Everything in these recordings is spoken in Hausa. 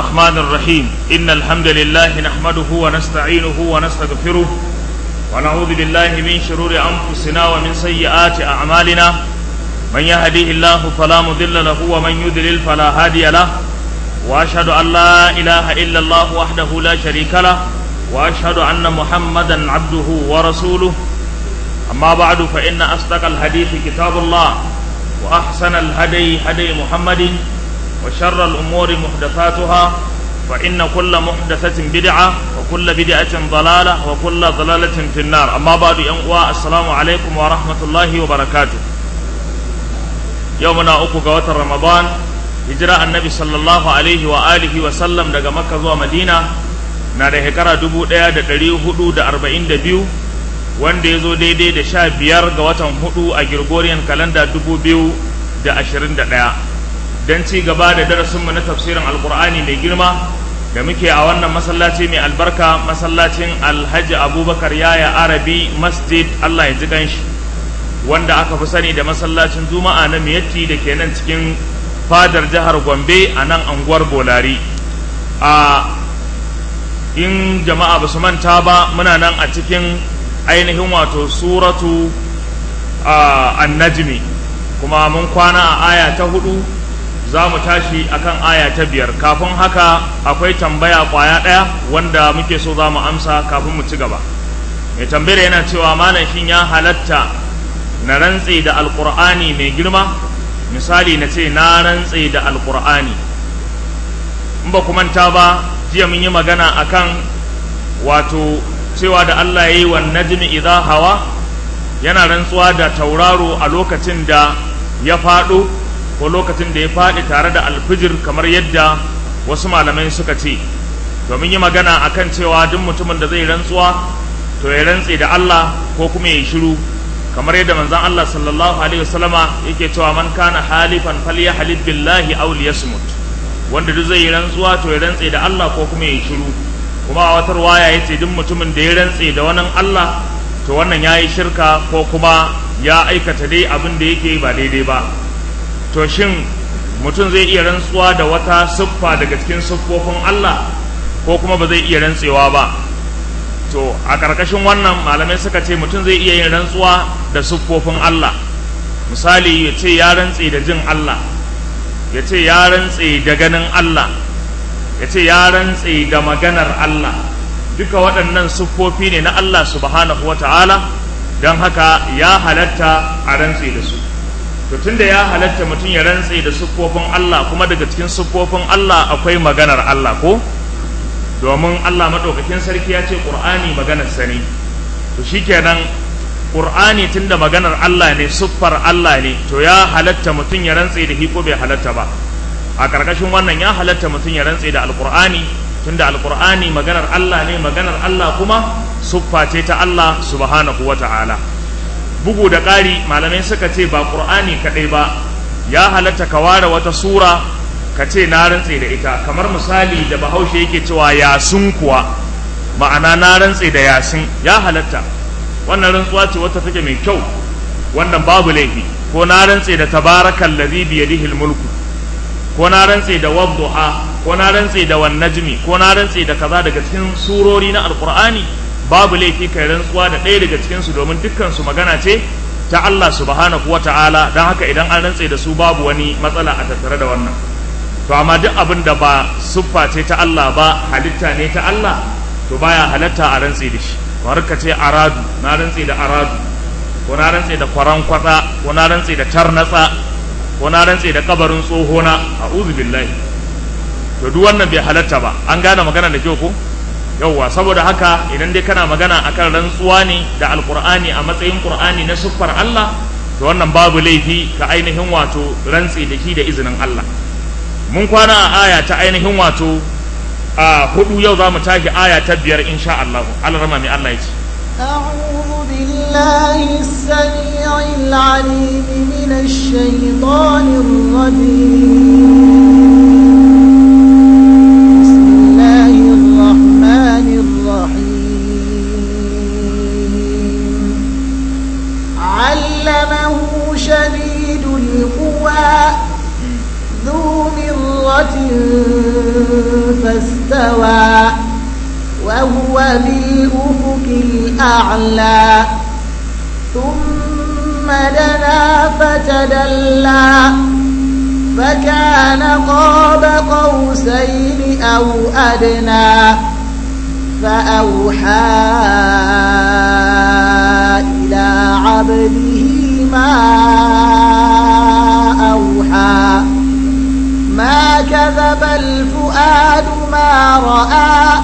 الرحمن الرحيم إن الحمد لله نحمده ونستعينه ونستغفره ونعوذ بالله من شرور أنفسنا ومن سيئات أعمالنا من يهديه الله فلا مضل له ومن يضلل فلا هادي له وأشهد أن لا إله إلا الله وحده لا شريك له وأشهد أن محمدا عبده ورسوله أما بعد فإن أصدق الحديث كتاب الله وأحسن الهدي هدي محمد وشر الأمور محدثاتها فإن كل محدثة بدعة وكل بدعة ضلالة وكل ضلالة في النار أما بعد ينقوى السلام عليكم ورحمة الله وبركاته يومنا أكو قوات رمضان هجرة النبي صلى الله عليه وآله وسلم دقى مكة زوى مدينة na da shekara dubu ɗaya da ɗari hudu da arba'in da biyu wanda ya zo daidai da sha biyar ga watan hudu a Gregorian kalanda dubu biyu da ashirin da ɗaya don ci gaba da darasinmu na tafsirin alkur'ani mai girma da muke a wannan masallaci mai albarka masallacin alhaji abubakar yaya arabi masjid allah ya ji ganshi wanda aka fi sani da masallacin juma'a na miyatti da ke nan cikin fadar jihar gombe a nan anguwar bolari a in jama'a ba su manta ba muna nan a cikin ainihin wato suratu annajmi kuma mun kwana a aya ta hudu za mu tashi akan aya ta biyar kafin haka akwai tambaya kwaya ɗaya wanda muke so za mu amsa kafin mu ci gaba mai tambayar yana cewa malam shin ya halatta na rantse da alkur'ani mai girma misali na ce na rantse da alkur'ani in ba ku manta ba jiya mun yi magana akan wato cewa da Allah ya yi wa najmi idha hawa yana rantsuwa da tauraro a lokacin da ya faɗo ko lokacin da ya faɗi tare da alfijir kamar yadda wasu malamai suka ce domin yi magana akan cewa duk mutumin da zai rantsuwa to ya rantse da Allah ko kuma ya shiru kamar yadda manzon Allah sallallahu alaihi wasallama yake cewa man kana halifan falyahlib billahi aw liyasmut wanda duk zai yi rantsuwa to ya rantse da Allah ko kuma ya shiru kuma a wata ruwaya ya ce duk mutumin da ya rantse da wani Allah to wannan ya yi shirka ko kuma ya aikata dai abin da yake ba daidai ba to shin mutum zai iya rantsuwa da wata siffa daga cikin siffofin Allah ko kuma ba zai iya rantsewa ba to a ƙarƙashin wannan malamai suka ce mutum zai iya yin rantsuwa da siffofin Allah misali ya ce ya rantse da jin Allah ya ce ya rantse da ganin Allah ya ce ya rantse da maganar Allah duka waɗannan siffofi ne na Allah subhanahu wa ta'ala don haka ya halatta a rantse da su to tunda ya halatta mutum ya rantse da siffofin Allah kuma daga cikin siffofin Allah akwai maganar Allah ko domin Allah maɗaukakin sarki ya ce ƙur'ani maganar sani to shikenan ƙur'ani tunda maganar Allah ne siffar Allah ne to ya halatta mutum ya rantse da ko bai halatta ba a ƙarƙashin wannan ya halatta mutum ya rantse da alƙur'ani tunda alƙur'ani maganar Allah ne maganar Allah kuma siffa ce ta Allah subhanahu wa ta'ala bugu da ƙari malamai suka ce ba ƙur'ani kaɗai ba ya halatta ka ware wata sura ka ce na rantse da ita kamar misali da bahaushe yake cewa yasin kuwa ma'ana na rantse da yasin ya halatta wannan rantsuwa ce wata take mai kyau wannan babu laifi ko na rantse da tabarakal ladhi bi yadihi mulku ko na rantse da wadduha ko na rantse da wan najmi ko na rantse da kaza daga cikin surori na alqur'ani babu laifi kai rantsuwa da ɗaya daga cikin su domin dukkan su magana ce ta Allah subhanahu wata'ala dan haka idan an rantse da su babu wani matsala a tattare da wannan to amma duk abin da ba siffa ce ta Allah ba halitta ne ta Allah to baya halatta a rantse da shi kamar ka ce aradu na rantse da aradu ko na rantse da kwaran kwatsa ko na rantse da tarnatsa ko na rantse da kabarin tsohona a'udhu billahi to duk wannan bai halatta ba an gane magana da kyau ko yauwa saboda haka idan dai kana magana akan rantsuwa ne da alqur'ani a matsayin qur'ani na siffar Allah to wannan babu laifi ka ainihin wato rantse da shi da izinin Allah mun kwana a aya ta ainihin wato a hudu yau za mu tashi aya ta biyar insha Allah Allah rama mai Allah ya ce أعوذ بالله السميع العليم من الشيطان الرجيم بسم الله الرحمن الرحيم علمه شديد القوى ذو مرة استوى وهو بالأفق الأعلى ثم دنا فتدلى فكان قاب قوسين أو أدنى فأوحى إلى عبده ما أوحى ما كذب الفؤاد ما رأى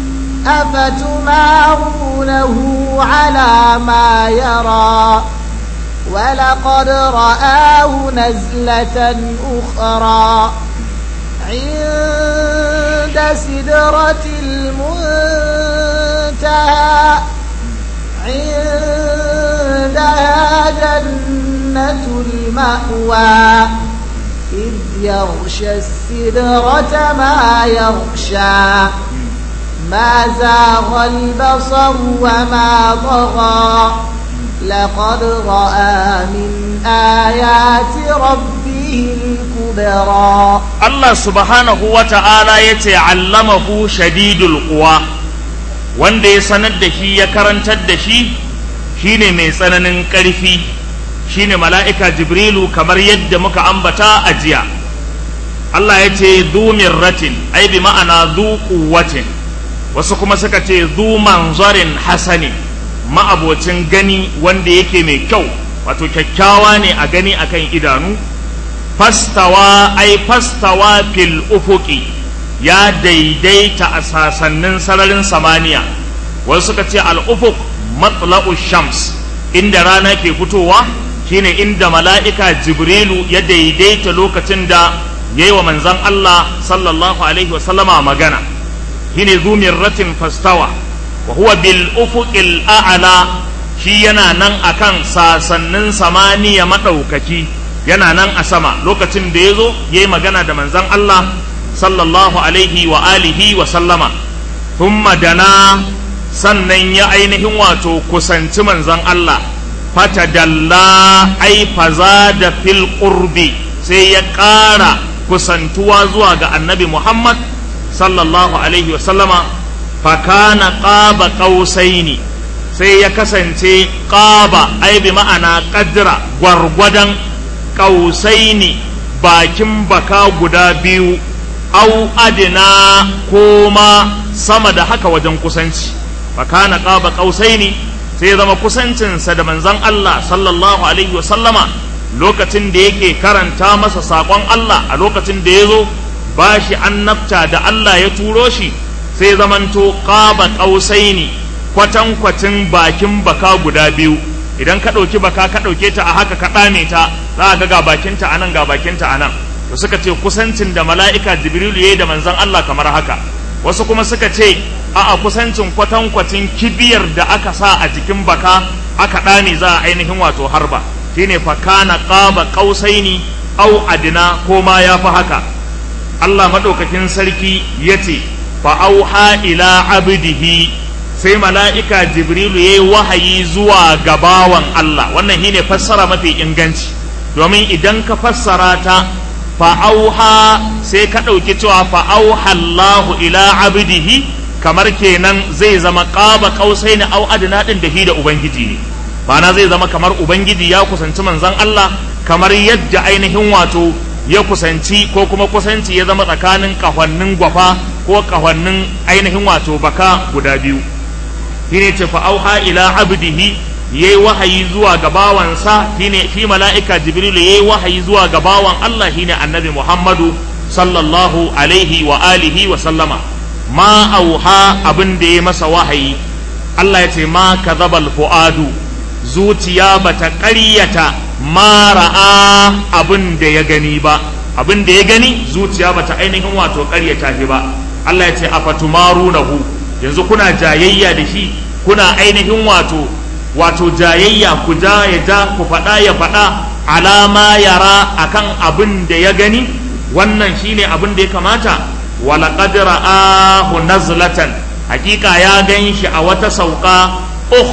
أفتمارونه على ما يرى ولقد رآه نزلة أخرى عند سدرة المنتهى عندها جنة المأوى إذ يغشى السدرة ما يغشى ما زاغ البصر وما طغى لقد رأى من آيات ربه الكبرى Allah subhanahu wa ta'ala ya ce allamahu shadidul quwa wanda ya sanar da shi ya karantar da shi shine mai tsananin ƙarfi shine mala'ika jibrilu kamar yadda muka ambata a jiya Allah ya ce zu mirratin ai bi ma'ana zu quwwatin wasu kuma suka ce zu manzarin hasani ma'abocin gani wanda yake mai kyau wato kyakkyawa ne a gani akan idanu fastawa ai fastawa fil ufuki ya daidaita a sasannin sararin samaniya wasu suka ce al-ufuk matla'u shams inda rana ke fitowa shine inda mala'ika jibrilu ya daidaita lokacin da ya yi wa manzan Allah sallallahu alaihi wasallama magana shine zumirratin fastawa wa huwa bil ufuqil a'la shi yana nan akan sasannin samaniya madaukaki yana nan a sama lokacin da ya zo ya yi magana da manzan Allah sallallahu alaihi wa alihi wa sallama thumma dana sannan ya ainihin wato kusanci manzan Allah fatadalla ai faza da fil qurbi sai ya ƙara kusantuwa zuwa ga annabi Muhammad sallallahu alaihi wa sallama fakana qaba qausaini sai ya kasance qaba ai bi ma'ana qadra gwargwadon ƙausaini bakin baka guda biyu au adina ko ma sama da haka wajen kusanci fakana ƙaba ƙausaini sai ya zama kusancinsa da manzon Allah sallallahu alaihi wasallama lokacin da yake karanta masa saƙon Allah a lokacin da ya zo ba shi annabta da Allah ya turo shi sai zamanto ƙaba ƙausaini kwatankwacin bakin baka guda biyu idan ka ɗauki baka ka ɗauke ta a haka ka ɗame ta za ka ga bakinta a nan ga bakinta a nan to suka ce kusancin da mala'ika jibrilu ya yi da manzan Allah kamar haka wasu kuma suka ce a a kusancin kwatankwacin kibiyar da aka sa a jikin baka aka ɗame za a ainihin wato harba shine fa kana qaba qausaini au adina ko ma ya fi haka Allah madaukakin sarki yace fa auha ila abdihi sai mala'ika jibrilu ya yi wahayi zuwa gabawan Allah wannan shine fassara mafi inganci domin idan ka fassara ta fa'auha sai ka ɗauki cewa fa'auha Allahu ila abdihi kamar kenan zai zama ƙaba ƙausai na au adina ɗin da hi da Ubangiji ne ma'ana zai zama kamar Ubangiji ya kusanci manzan Allah kamar yadda ainihin wato ya kusanci ko kuma kusanci ya zama tsakanin ƙahonnin gwafa ko ƙahonnin ainihin wato baka guda biyu shine ce fa auha ila abdihi yayi wahayi zuwa ga bawansa shine shi mala'ika jibril yayi wahayi zuwa ga bawan Allah shine annabi Muhammadu sallallahu alaihi wa alihi wa sallama ma auha abin da ya masa wahayi Allah ya ce ma kadhabal fuadu zuciya bata ƙaryata ma ra'a abin da ya gani ba abin da ya gani zuciya bata ainihin wato ƙaryata shi ba Allah ya ce afatumarunahu yanzu kuna jayayya da shi kuna ainihin wato wato jayayya ku ja ya ja ku faɗa ya faɗa alama yara akan abin da ya gani wannan shine abin da ya kamata walaƙad ra'ahu nazlatan hakika ya gan shi a wata sauka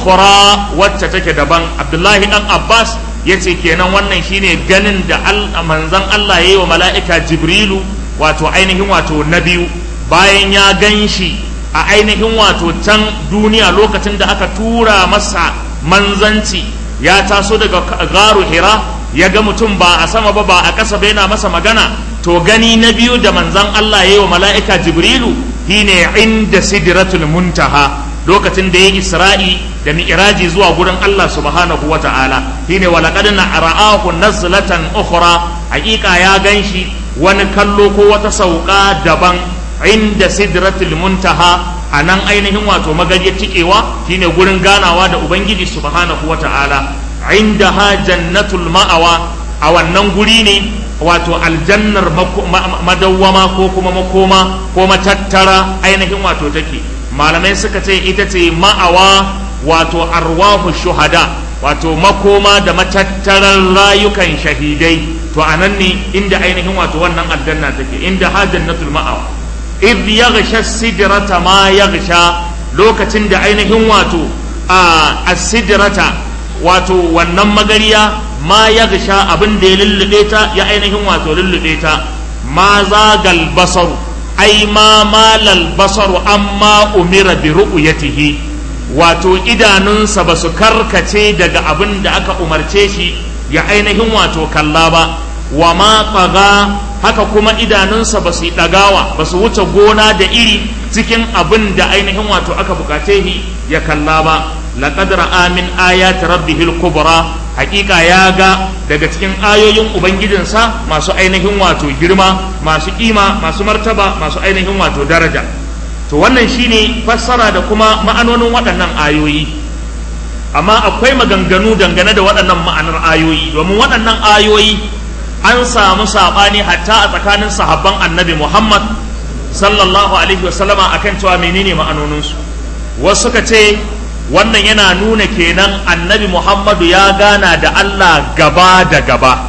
ukhra wacce take daban abdullahi dan abbas ya ce kenan wannan shine ganin da manzon allah ya yi wa mala'ika jibrilu wato ainihin wato na biyu bayan ya gan shi a ainihin wato can duniya lokacin da aka tura masa manzanci ya taso daga garu hira ya ga mutum ba a sama ba ba a ƙasa ba yana masa magana to gani na biyu da manzan Allah ya yi wa mala'ika jibrilu shine inda sidratul muntaha lokacin da ya isra'i da mi'raji zuwa gurin Allah subhanahu wa ta'ala shine wa laqad ra'ahu nazlatan ukhra hakika ya ganshi wani kallo ko wata sauka daban inda sidratul muntaha a nan ainihin wato magajiyar tikewa shine gurin ganawa da ubangiji subhanahu wa ta'ala inda ha jannatul ma'awa a wannan guri ne wato aljannar madawwama ko kuma makoma ko matattara ainihin wato take malamai suka ce ita ce ma'awa wato arwahu shuhada wato makoma da matattarar rayukan shahidai to a nan ne inda ainihin wato wannan aljanna take inda ha jannatul ma'awa idh yaghsha sidrata ma yaghsha lokacin da ainihin wato a asidrata wato wannan magariya ma yaghsha abin da ya lullube ta ya ainihin wato lullube ta ma zagal basaru ai ma malal basaru amma umira bi ru'yatihi wato idanunsa ba su karkace daga abin da aka umarce shi ya ainihin wato kalla ba wa ma tsaga haka kuma idanunsa ba su yi ɗagawa ba su wuce gona da iri cikin abin da ainihin wato aka bukace shi ya kalla ba laqad ra'a min ayati rabbihil kubra hakika ya ga daga cikin ayoyin ubangijinsa masu ainihin wato girma masu kima masu martaba masu ainihin wato daraja to wannan shine fassara da kuma ma'anonin waɗannan ayoyi amma akwai maganganu dangane da waɗannan ma'anar ayoyi domin waɗannan ayoyi an samu saɓani hatta a tsakanin sahabban annabi muhammad sallallahu alaihi wasallama akan cewa menene ma'anoninsu wasu suka ce wannan yana nuna kenan annabi muhammadu ya gana da allah gaba da gaba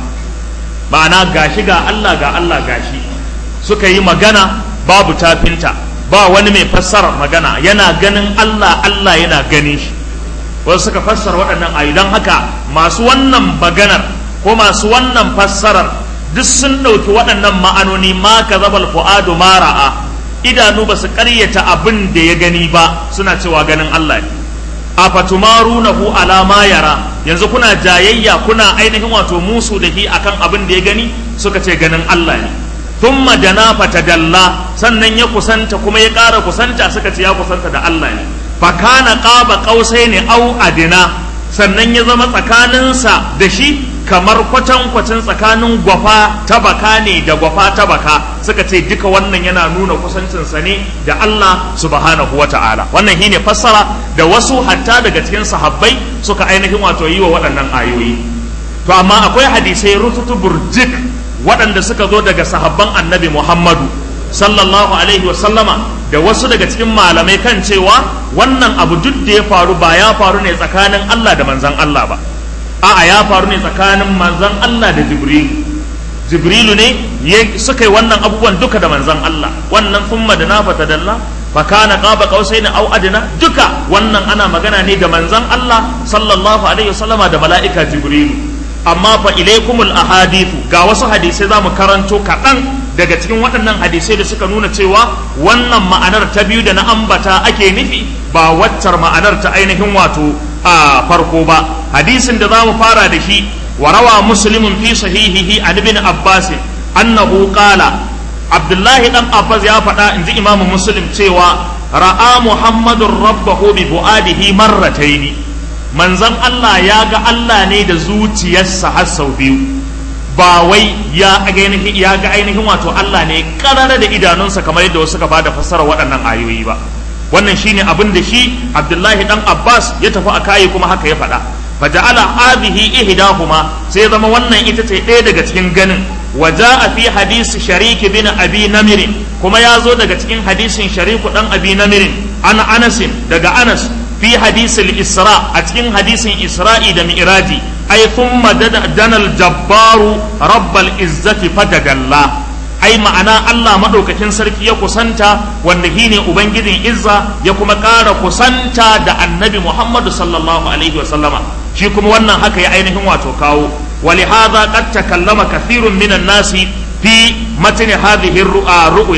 ma'ana gashi ga allah ga allah gashi suka yi magana babu tafinta ba wani mai fassarar magana yana ganin allah allah yana ganin shi wasu suka fassara waɗannan ayu don haka masu wannan maganar ko masu wannan fassarar duk sun ɗauki waɗannan ma'anoni ma ka zabal fu'adu ma ra'a idanu ba su ƙaryata abin da ya gani ba suna cewa ganin Allah ne a fatumarunahu ala ma yara yanzu kuna jayayya kuna ainihin wato musu da shi akan abin da ya gani suka ce ganin Allah ne thumma dana fatadalla sannan ya kusanta kuma ya ƙara kusanta suka ce ya kusanta da Allah ne fakana qaba qausaini au adina sannan ya zama tsakaninsa da shi kamar kwatankwacin tsakanin gwafa ta baka ne da gwafa ta baka suka ce duka wannan yana nuna kusancinsa ne da Allah subhanahu wa ta'ala wannan shine fassara da wasu hatta daga cikin sahabbai suka ainihin wato yi wa waɗannan ayoyi to amma akwai hadisai rututu burjik waɗanda suka zo daga sahabban annabi Muhammadu sallallahu alaihi wa sallama da wasu daga cikin malamai kan cewa wannan abu duk da ya faru ba ya faru ne tsakanin Allah da manzan Allah ba a'a ya faru ne tsakanin manzan Allah da Jibrilu Jibrilu ne suka yi wannan abubuwan duka da manzan Allah wannan thumma da nafata dalla fa kana qaba qausaina aw adna duka wannan ana magana ne da manzan Allah sallallahu alaihi wasallama da mala'ika Jibrilu amma fa ilaikumul ahadithu ga wasu hadisai zamu karanto kaɗan daga cikin waɗannan hadisai da suka nuna cewa wannan ma'anar ta biyu da na ambata ake nufi ba waccar ma'anar ta ainihin wato a farko ba hadisin da za mu fara da shi wa rawa muslimun fi sahihihi an ibn abbas annahu qala abdullahi dan abbas ya faɗa in ji imamu muslim cewa ra'a muhammadun rabbahu bi fuadihi marrataini manzon Allah ya ga Allah ne da zuciyarsa har sau biyu ba wai ya ainihin ya ga ainihin wato Allah ne karara da idanunsa kamar yadda wasu ka bada fassara waɗannan ayoyi ba wannan shine abin da shi Abdullahi dan Abbas ya tafi a kayi kuma haka ya faɗa faja'ala hadhihi ihdahuma sai zama wannan ita ce ɗaya daga cikin ganin waja'a fi hadisi shariki bin abi namir kuma ya zo daga cikin hadisin shariku dan abi namir an Anas daga Anas fi hadisil isra a cikin hadisin isra'i da mi'raji ai thumma dana al-jabbaru rabbal izzati fatagalla ai ma'ana Allah madaukakin sarki ya kusanta wanda shine ubangijin izza ya kuma ƙara kusanta da annabi Muhammadu sallallahu alaihi wa sallama shi kuma wannan haka ya ainihin wato kawo ولهذا قد تكلم كثير من الناس في متن هذه الرؤيا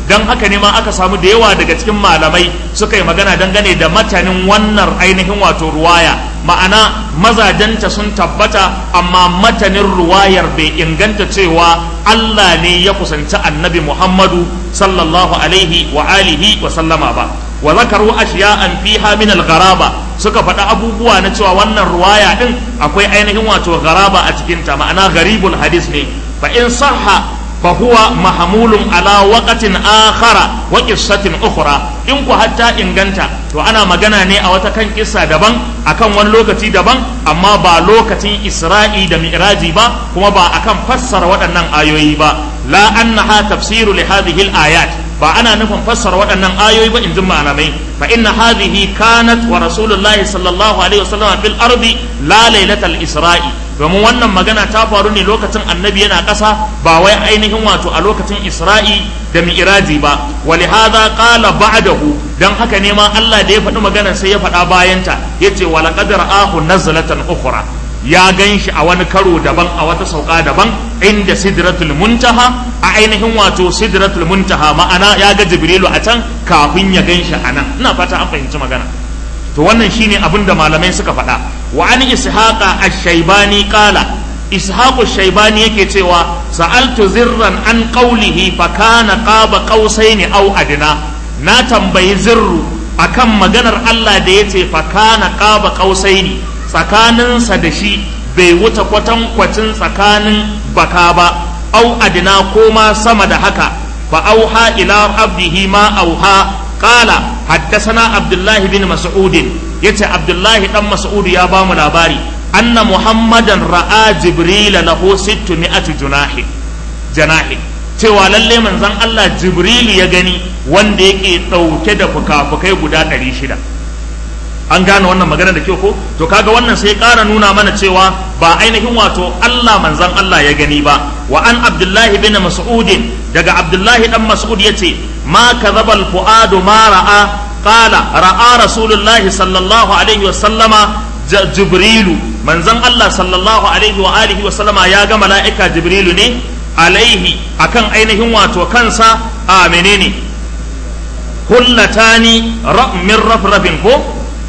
don haka ne ma aka samu da yawa daga cikin malamai suka yi magana dangane da matanin wannan ainihin wato ruwaya ma'ana mazajenta sun tabbata amma matanin ruwayar bai inganta cewa Allah ne ya kusanci annabi Muhammadu sallallahu alaihi wa alihi wa sallama ba wa zakaru ashiya'an fiha min al-gharaba suka faɗa abubuwa na cewa wannan ruwaya din akwai ainihin wato gharaba a cikin ta ma'ana gharibul hadis ne fa in sahha fa huwa mahmulun ala waqatin akhara wa qissatin ukhra in ku hatta inganta to ana magana ne a wata kan kissa daban akan wani lokaci daban amma ba lokacin Isra'i da Mi'raji ba kuma ba akan fassara waɗannan ayoyi ba la annaha tafsiru li hadhihi al-ayat ba ana nufin fassara waɗannan ayoyi ba in ji malamai fa inna hadhihi kanat wa rasulullahi sallallahu alaihi wasallam fil ardi la lailatal isra'i domin wannan magana ta faru ne lokacin annabi yana ƙasa ba wai ainihin wato a lokacin isra'i da mi'raji ba wa lihadha qala ba'dahu dan haka ne ma Allah da ya faɗi maganar sai ya faɗa bayanta yace wa laqad ra'ahu nazlatan ukhra ya gan shi a wani karo daban a wata sauka daban inda sidratul muntaha a ainihin wato sidratul muntaha ma'ana ya ga jibrilu a can kafin ya gan shi a nan ina fata an fahimci magana to wannan shine abin da malamai suka faɗa wa an ishaqa ash-shaybani qala ishaqu shaybani yake cewa sa'altu zirran an qawlihi fa kana qaba qausaini aw adna na tambayi zirru akan maganar Allah da yace fa kana qaba qausaini tsakaninsa da shi bai wuce kwatankwacin tsakanin baka ba au adina ko ma sama da haka fa auha ila abdihi ma auha qala haddathana abdullah bin mas'ud yace abdullah dan mas'ud ya ba mu labari anna muhammadan ra'a jibril lahu 600 junahi janahi cewa lalle manzon Allah jibril ya gani wanda yake dauke da fuka-fukai guda 600 an gane wannan magana da kyau ko to kaga wannan sai ƙara nuna mana cewa ba ainihin wato Allah manzan Allah ya gani ba wa an Abdullahi bin Mas'ud daga Abdullahi dan Mas'ud yace ma kadhaba al-fuadu ma ra'a qala ra'a Rasulullah sallallahu alaihi wa sallama Jibrilu manzan Allah sallallahu alaihi wa alihi wa sallama ya ga mala'ika Jibrilu ne alaihi akan ainihin wato kansa a menene hullatani min rafrafin ko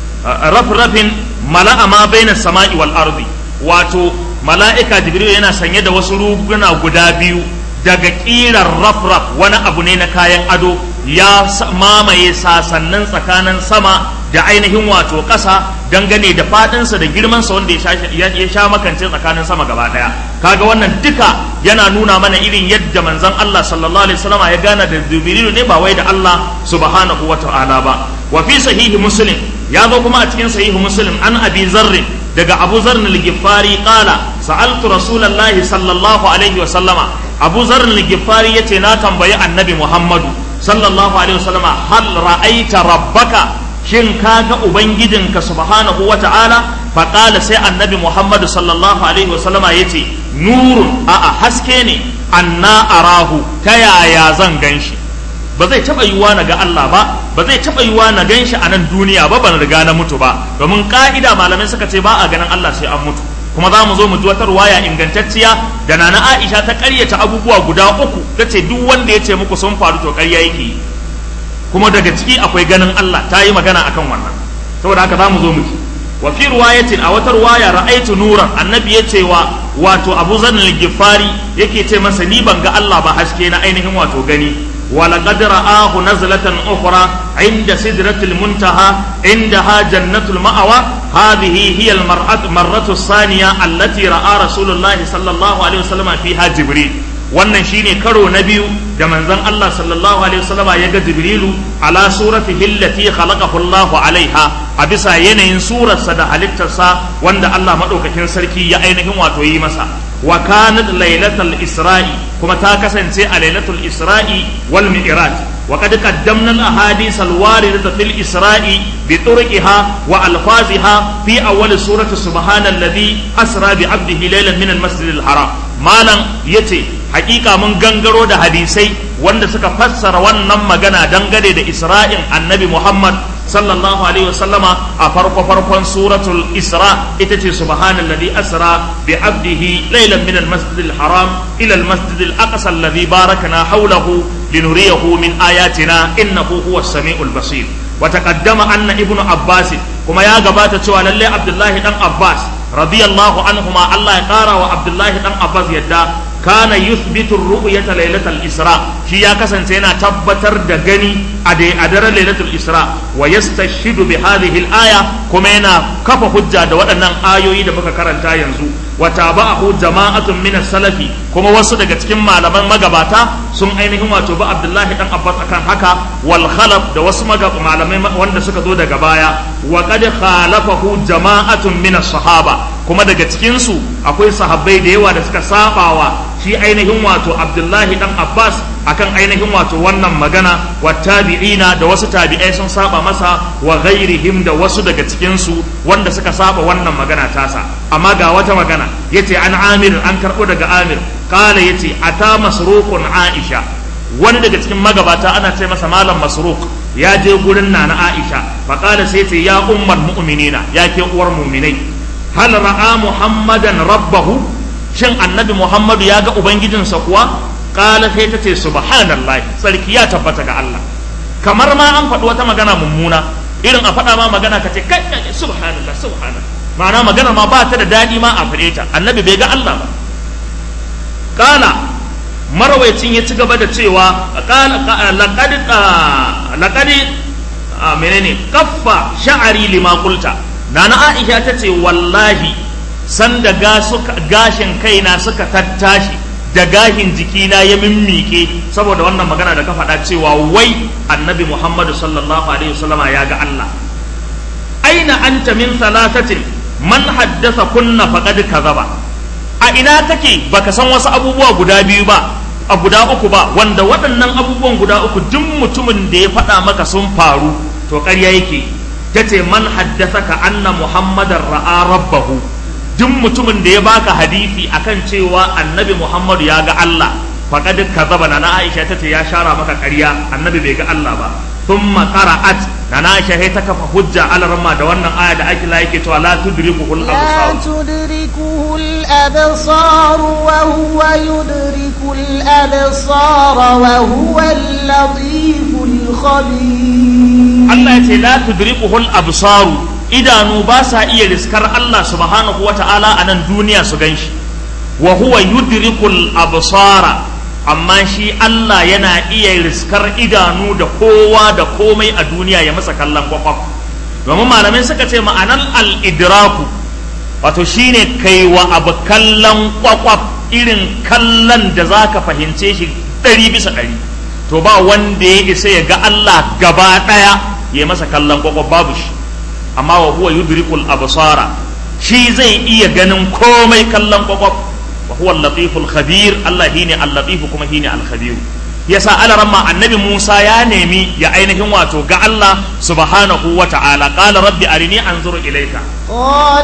rafrafin mala'a ma baina sama'i wal ardi wato mala'ika jibril yana sanye da wasu ruguna guda biyu daga kirar rafraf wani abu ne na kayan ado ya mamaye sasannin tsakanin sama da ainihin wato ƙasa dangane da faɗinsa da girmansa wanda ya sha makance tsakanin sama gaba ɗaya kaga wannan duka yana nuna mana irin yadda manzon Allah sallallahu alaihi wasallam ya gana da jibrilu ne ba wai da Allah subhanahu wa ta'ala ba wa fi sahihi muslim ya zo kuma a cikin sahihi muslim an abi zarrin daga abu zarrin al-gifari qala sa'altu rasulullahi sallallahu alaihi wasallama abu zarrin al-gifari yace na tambayi annabi muhammadu sallallahu alaihi wasallama hal ra'aita rabbaka shin ka ga ubangijinka subhanahu wa ta'ala faƙala sai annabi muhammadu sallallahu alaihi wasallama ya ce nurun a'a haske ne anna arahu ta yaya zan gan shi ba zai taɓa yiwuwa na ga Allah ba ba zai taɓa yiwuwa na gan shi a nan duniya ba ban riga na mutu ba domin ƙa'ida malamai suka ce ba a ganin Allah sai an mutu kuma za mu zo mu ji wata ruwaya ingantacciya da nana Aisha ta ƙaryata abubuwa guda uku ta ce duk wanda ya ce muku sun faru to ƙarya yake yi kuma daga ciki akwai ganin Allah ta yi magana akan wannan saboda haka za mu zo mu ji wa fi ruwayatin a wata ruwaya ra'aitu nuran annabi ya ce wa wato Abu Zar al-Ghifari yake ce masa ni ban ga Allah ba haske na ainihin wato gani wa laqad ra'ahu nazlatan ukhra inda sidratil muntaha indaha jannatul ma'awa hadhihi hiya al-mar'atu marratu thaniya allati ra'a rasulullahi sallallahu alaihi wasallam fiha jibril wannan shine karo na biyu da manzon Allah sallallahu alaihi wasallama ya ga Jibrilu ala suratihi allati khalaqahu Allahu alaiha a bisa yanayin surarsa da halittarsa wanda Allah madaukakin sarki ya ainihin wato yi masa wa kanat lailatul isra'i kuma ta kasance a lailatul isra'i wal mi'raj wa qad qaddamna al ahadith al waridata fil isra'i bi turqiha wa alfaziha fi awwal surati subhanalladhi asra bi 'abdihi laylan min al masjid al haram malam yace hakika mun gangaro da hadisai wanda suka fassara wannan magana dangane da isra'in annabi muhammad sallallahu alaihi wasallama a farko farkon suratul isra ita ce subhanalladhi asra bi abdihi laylan min almasjid alharam ila almasjid alaqsa alladhi barakna hawlahu linuriyahu min ayatina innahu huwas samiul basir wa taqaddama anna ibnu abbas kuma ya gabata cewa lalle abdullahi dan abbas radiyallahu anhuma Allah ya kara wa abdullahi dan abbas yadda kana yuthbitu ru'yata lailatul isra shi ya kasance yana tabbatar da gani a daren lailatul isra wa yastashidu bi hadhihi al-aya kuma yana kafa hujja da waɗannan ayoyi da muka karanta yanzu wa tabahu jama'atun min salafi kuma wasu daga cikin malaman magabata sun ainihin wato ba Abdullahi dan Abbas akan haka wal khalaf da wasu malamai wanda suka zo daga baya wa qad khalafahu jama'atun min sahaba kuma daga cikin su akwai sahabbai da yawa da suka sabawa shi ainihin wato Abdullahi dan Abbas akan ainihin wato wannan magana wa tabi'ina da wasu tabi'ai sun saba masa wa ghairihim da wasu daga cikin su wanda suka saba wannan magana tasa amma ga wata magana yace an Amir an karbo daga Amir kala yace ata masruqun Aisha wani daga cikin magabata ana ce masa malam masruq ya je gurin nana Aisha fa kala sai ce ya ummul mu'minina ya ke uwar mu'minai hal ra'a muhammadan rabbahu shin annabi muhammadu ya ga ubangijinsa kuwa kala sai ta ce subhanallah sarki ya tabbata ga Allah kamar ma an faɗi wata magana mummuna irin a faɗa ma magana ka ce kai subhanallah subhanallah ma'ana magana ma ba ta da daɗi ma a faɗe ta annabi bai ga Allah ba kala marwaicin ya ci gaba da cewa laqad laqad menene kaffa sha'ari lima qulta nana Aisha ta ce wallahi sanda gashin kaina suka tattashi da gahin jikina ya mimmike saboda wannan magana da ka faɗa cewa wai annabi muhammadu sallallahu alaihi wasallama ya ga Allah aina anta min salatatin man haddasa kunna faqad kazaba a ina take baka san wasu abubuwa guda biyu ba a guda uku ba wanda waɗannan abubuwan guda uku duk mutumin da ya faɗa maka sun faru to ƙarya yake tace man haddasa ka anna muhammadan ra'a rabbahu duk mutumin da ya baka hadisi akan cewa annabi Muhammadu ya ga Allah faqad kazaba na na Aisha tace ya shara maka ƙarya annabi bai ga Allah ba thumma qara'at na na Aisha ta kafa hujja alarma da wannan aya da ake la yake cewa la tudrikuhu لا تدركه الأبصار وهو يدرك الأبصار وهو اللطيف الخبير Allah ya ce la tudrikuhu al-absaru idanu ba sa iya riskar Allah subhanahu wa ta'ala a nan duniya su gan shi wa huwa yudrikul absara amma shi Allah yana iya riskar idanu da kowa da komai a duniya ya masa kallon kwakwaf domin malamai suka ce ma'anar al-idraku wato shine kai wa abu kallon kwakwaf irin kallon da za ka fahimce shi ɗari bisa ɗari to ba wanda ya isa ya ga Allah gaba ɗaya ya masa kallon kwakwaf babu shi amma wa huwa yudrikul absara shi zai iya ganin komai kallon kwakwaf wa huwa al-latiful khabir Allah shine al-latif kuma shine al-khabir yasa alaramma annabi Musa ya nemi ya ainihin wato ga Allah subhanahu wa ta'ala qala rabbi arini anzuru ilayka قال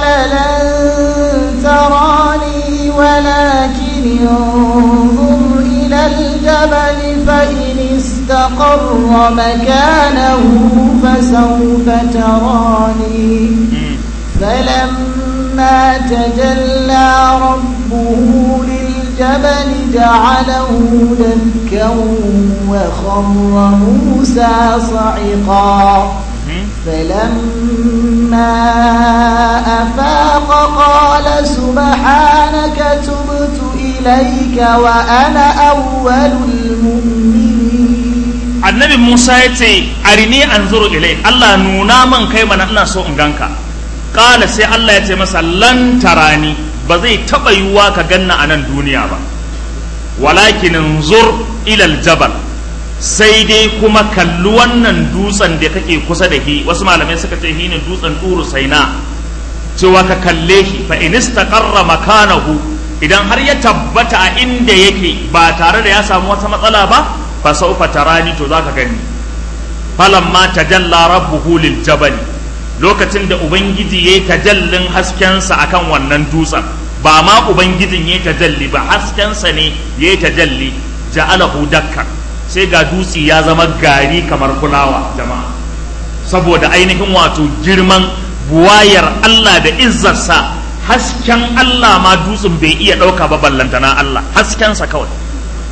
لن تراني ولكن انظر إلى الجبل فإن استقر مكانه فسوف تراني فلما تجلى ربه للجبل جعله دكا وخر موسى صعقا فلما أفاق قال سبحانك تبت إليك وأنا أول المؤمنين annabi Musa ya ce arini anzuru ilai Allah nuna man kai mana ina so in ganka kala sai Allah ya ce masa lan tarani ba zai taba yiwuwa ka ganna a nan duniya ba walakin zur ilal jabal sai dai kuma kalli wannan dutsen da kake kusa da shi wasu malamai suka ce shi ne dutsen turu saina cewa ka kalle shi fa in istaqarra makanahu idan har ya tabbata a inda yake ba tare da ya samu wata matsala ba fa sawfa tarani to zaka gani falamma tajalla rabbuhu lil jabali lokacin da ubangiji yayi tajallin haskensa akan wannan dutsen ba ma ubangijin yayi tajalli ba haskensa ne yayi tajalli ja'alahu dakkan sai ga dutse ya zama gari kamar fulawa jama'a saboda ainihin wato girman buwayar Allah da izzarsa hasken Allah ma dutsen bai iya ɗauka ba ballantana Allah haskensa kawai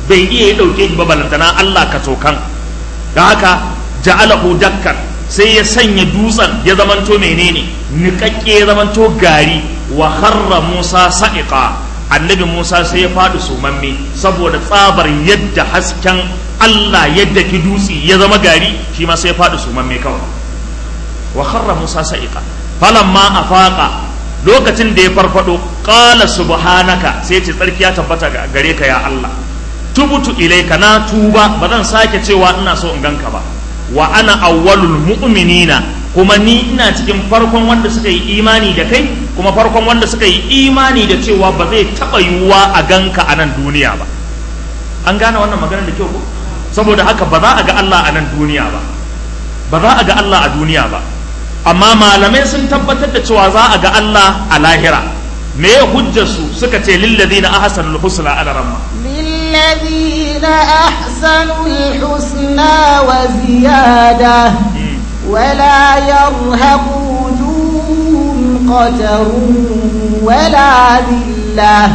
bai iya ya dauke shi ba balantana Allah ka tokan da haka ja'alahu dakkan sai ya sanya dutsen ya zamanto menene niƙaƙƙe ya zamanto gari wa harra Musa sa'iqa annabi Musa sai ya faɗi sumamme saboda tsabar yadda hasken Allah yadda ki dutse ya zama gari shi ma sai ya faɗi sumamme kawai wa harra Musa sa'iqa falamma afaqa lokacin da ya farfado qala subhanaka sai ce tsarki ya tabbata gare ka ya Allah tubutu ilaika na tuba ba zan sake cewa ina so in ganka ba wa ana awwalul mu'minina kuma ni ina cikin farkon wanda suka yi imani da kai kuma farkon wanda suka yi imani da cewa ba zai taba yiwuwa a ganka a nan duniya ba an gane wannan maganar da kyau ko saboda haka ba za a ga Allah a nan duniya ba ba za a ga Allah a duniya ba amma malamai sun tabbatar da cewa za a ga Allah a lahira me ya hujjar su suka ce lillazina ahsanul husna ala ramma للذين أحسنوا الحسنى وزيادة ولا يرهق وجوههم قتر ولا ذلة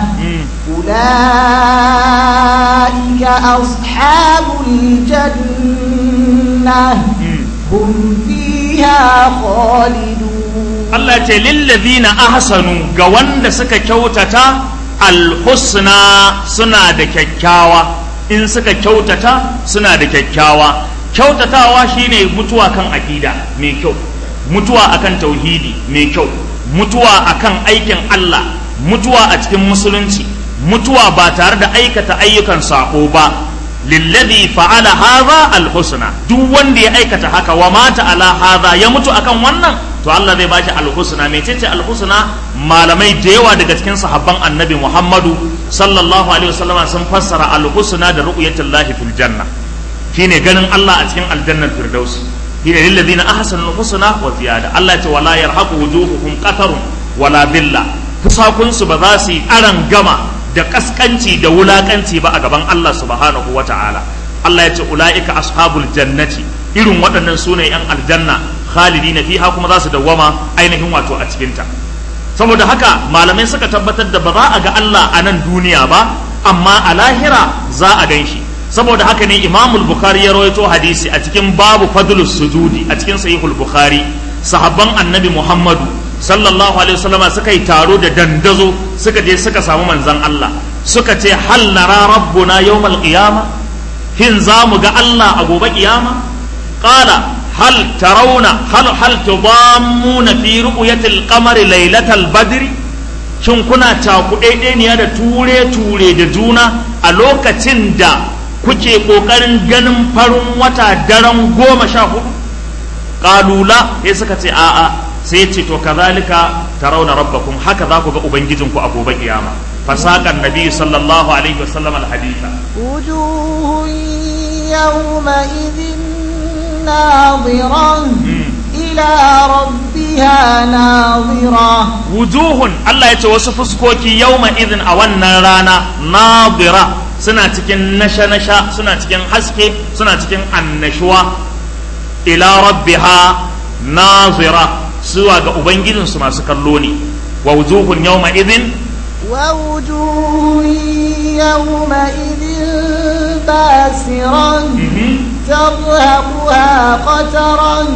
أولئك أصحاب الجنة هم فيها خالدون Allah ce lillazina ahsanu ga wanda suka kyautata alhusna suna da kyakkyawa in suka kyautata suna da kyakkyawa kyautatawa shine mutuwa kan aƙida mai kyau mutuwa akan tauhidi mai kyau mutuwa akan aikin Allah mutuwa a cikin musulunci mutuwa ba tare da aikata ayyukan sako ba lillazi fa'ala hadha alhusna duk wanda ya aikata haka wa mata ala hadha ya mutu akan wannan to Allah zai bashi alhusna mecece alhusna malamai da yawa daga cikin sahabban annabi Muhammadu sallallahu alaihi wasallama sun fassara alhusna da ru'yatullahi fil janna shine ganin Allah a cikin aljannar firdaus shine lil ladina ahsanu alhusna wa ziyada Allah ya ce wala yarhaqu wujuhuhum qatarun wala billa fusakun su ba za su yi aran gama da kaskanci da wulakanci ba a gaban Allah subhanahu wa ta'ala Allah ya ce ula'ika ashabul jannati irin waɗannan sune yan aljanna khalidina fiha kuma za su dawwama ainihin wato a cikinta saboda haka malamai suka tabbatar da ba za a ga Allah a nan duniya ba amma a lahira za a gan shi saboda haka ne imamul bukhari ya rawaito hadisi a cikin babu fadlus sujudi a cikin sahihul bukhari sahabban annabi muhammadu sallallahu alaihi wasallama suka yi taro da dandazo suka je suka samu manzan Allah suka ce hal nara rabbuna yawmal qiyama hin za mu ga Allah a gobe kiyama qala hal tarawna hal hal tudammuna fi ru'yatil qamari lailatal badri shin kuna cakuɗeɗeniya da ture ture da juna a lokacin da kuke ƙoƙarin ganin farin wata daren goma sha hudu ƙalula sai suka ce a'a sai ce to kazalika tarawna rabbakum haka za ku ga ubangijinku a gobe kiyama fasakan nabi sallallahu alaihi wasallam alhaditha wujuhun yawma'idhin nadira ila rabbiha nadira wujuhun Allah ya ce wasu fuskoki yawma idhin a wannan rana nadira suna cikin nasha-nasha suna cikin haske suna cikin annashuwa ila rabbiha nazira zuwa ga ubangijinsu masu kallo ne wa wujuhun yawma idhin wa wujuhun yawma idhin basiran tarhaquha qataran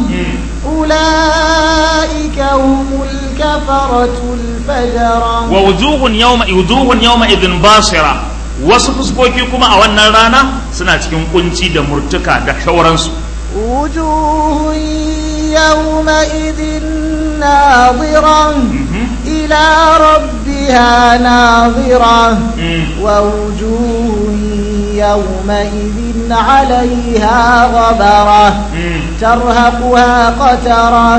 أولئك هم الكفرة الفجرة ووجوه يوم وجوه يومئذ باصرة wasu fuskoki kuma a wannan rana suna cikin kunci da murtuka da shauransu wujuhun yawma'idhin nadira ila rabbiha nadira wa wujuhun yawma'idhin 'alayha ghabara tarhaquha qatara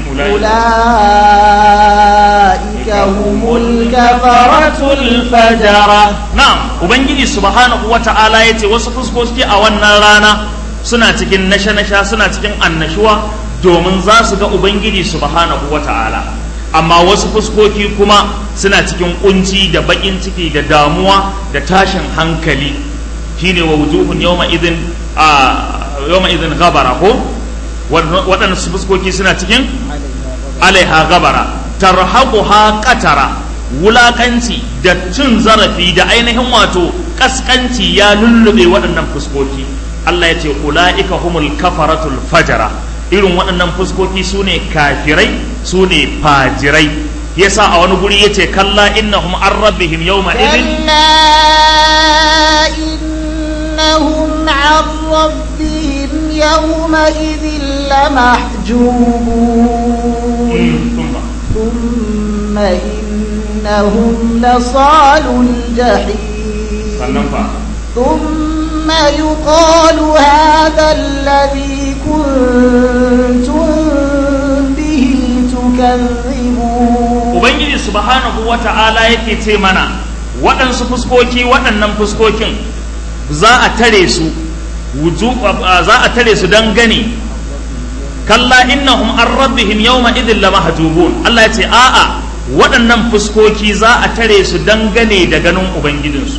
أولئك هم الكفرة الفجرة نعم ubangiji subhanahu wata'ala ya ce wasu fuskoki a wannan rana suna cikin nasha-nasha suna cikin annashuwa domin za su ga ubangiji subhanahu wata'ala amma wasu fuskoki kuma suna cikin kunci da bakin ciki da damuwa da tashin hankali shine wa wujuhun yawma idin a yawma idin gabara ko waɗannan fuskoki suna cikin alaiha gabara tarhaquha qatara wulakanci da cin zarafi da ainihin wato kaskanci ya lullube waɗannan fuskoki Allah ya ce ula'ika humul kafaratul fajara irin waɗannan fuskoki su ne kafirai su ne fajirai yasa a wani guri yace kalla innahum an rabbihim yawma idin إنهم عن ربهم يومئذ لمحجوبون ثم إنهم لصال الجحيم ثم يقال هذا الذي كنتم به تكذبون ubangiji subhanahu wata'ala yake ce mana waɗansu fuskoki waɗannan fuskokin za a tare su za a tare su don gani kalla innahum an rabbihim yawma idin la mahjubun Allah ya ce a'a waɗannan fuskoki za a tare su don gane da ganin ubangijinsu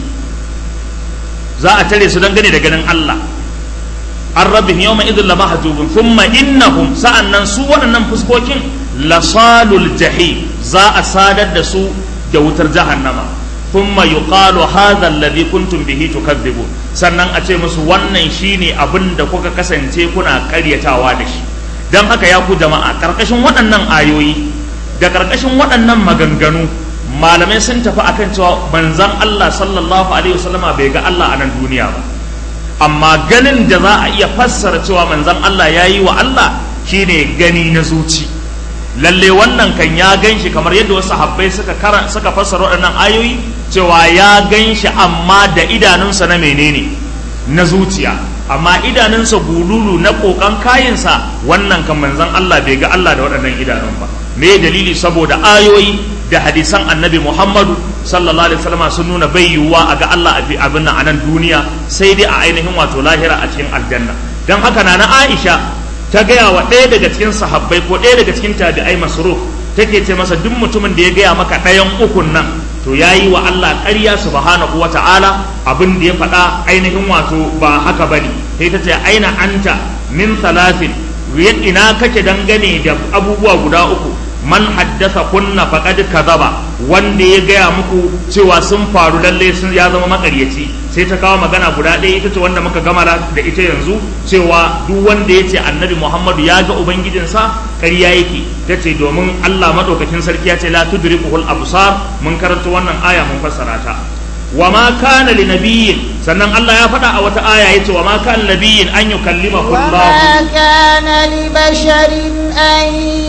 za a tare su don gane da ganin Allah an rabbihim yawma idin la mahjubun thumma innahum sa'annan su waɗannan fuskokin lasalul jahim za a sadar da su da wutar jahannama thumma yuqalu hadha alladhi kuntum bihi tukadzibun sannan a ce musu wannan shine abin da kuka kasance kuna karyatawa da shi dan haka ya ku jama'a karkashin waɗannan ayoyi da karkashin waɗannan maganganu malamai sun tafi akan cewa manzon Allah sallallahu alaihi wasallama bai ga Allah a nan duniya ba amma ganin da za a iya fassara cewa manzon Allah ya yi wa Allah shine gani na zuci lalle wannan kan ya gan shi kamar yadda wasu habbai suka kara suka fassara waɗannan ayoyi cewa ya gan shi amma da idanunsa na menene na zuciya amma idanunsa bululu na kokan kayinsa wannan kan manzon Allah bai ga Allah da waɗannan idanun ba me dalili saboda ayoyi da hadisan annabi Muhammadu sallallahu alaihi wasallam sun nuna bai yiwuwa a ga Allah a abin nan a nan duniya sai dai a ainihin wato lahira a cikin aljanna dan haka na na Aisha ta gaya wa ɗaya daga cikin sahabbai ko ɗaya daga cikin tabi'ai masruf take ce masa duk mutumin da ya gaya maka ɗayan ukun nan to ya yi wa Allah ƙarya subhanahu wa ta'ala abin da ya faɗa ainihin wato ba haka bane sai ta ce aina anta min salasin ina kake dangane da abubuwa guda uku man haddasa kunna faqad kadhaba wanda ya gaya muku cewa sun faru lalle sun ya zama makaryaci sai ta kawo magana guda ɗaya ita ce wanda muka gama da ita yanzu cewa duk wanda ya ce annabi muhammadu ya ga ubangijinsa ƙarya yake ta ce domin allah maɗaukakin sarki ya ce la tudrikuhul absar mun karanta wannan aya mun fassara ta wa ma kana li nabiyyin sannan Allah ya faɗa a wata aya yace wa ma kana nabiyyin an yukallimahu wa ma kana li basharin an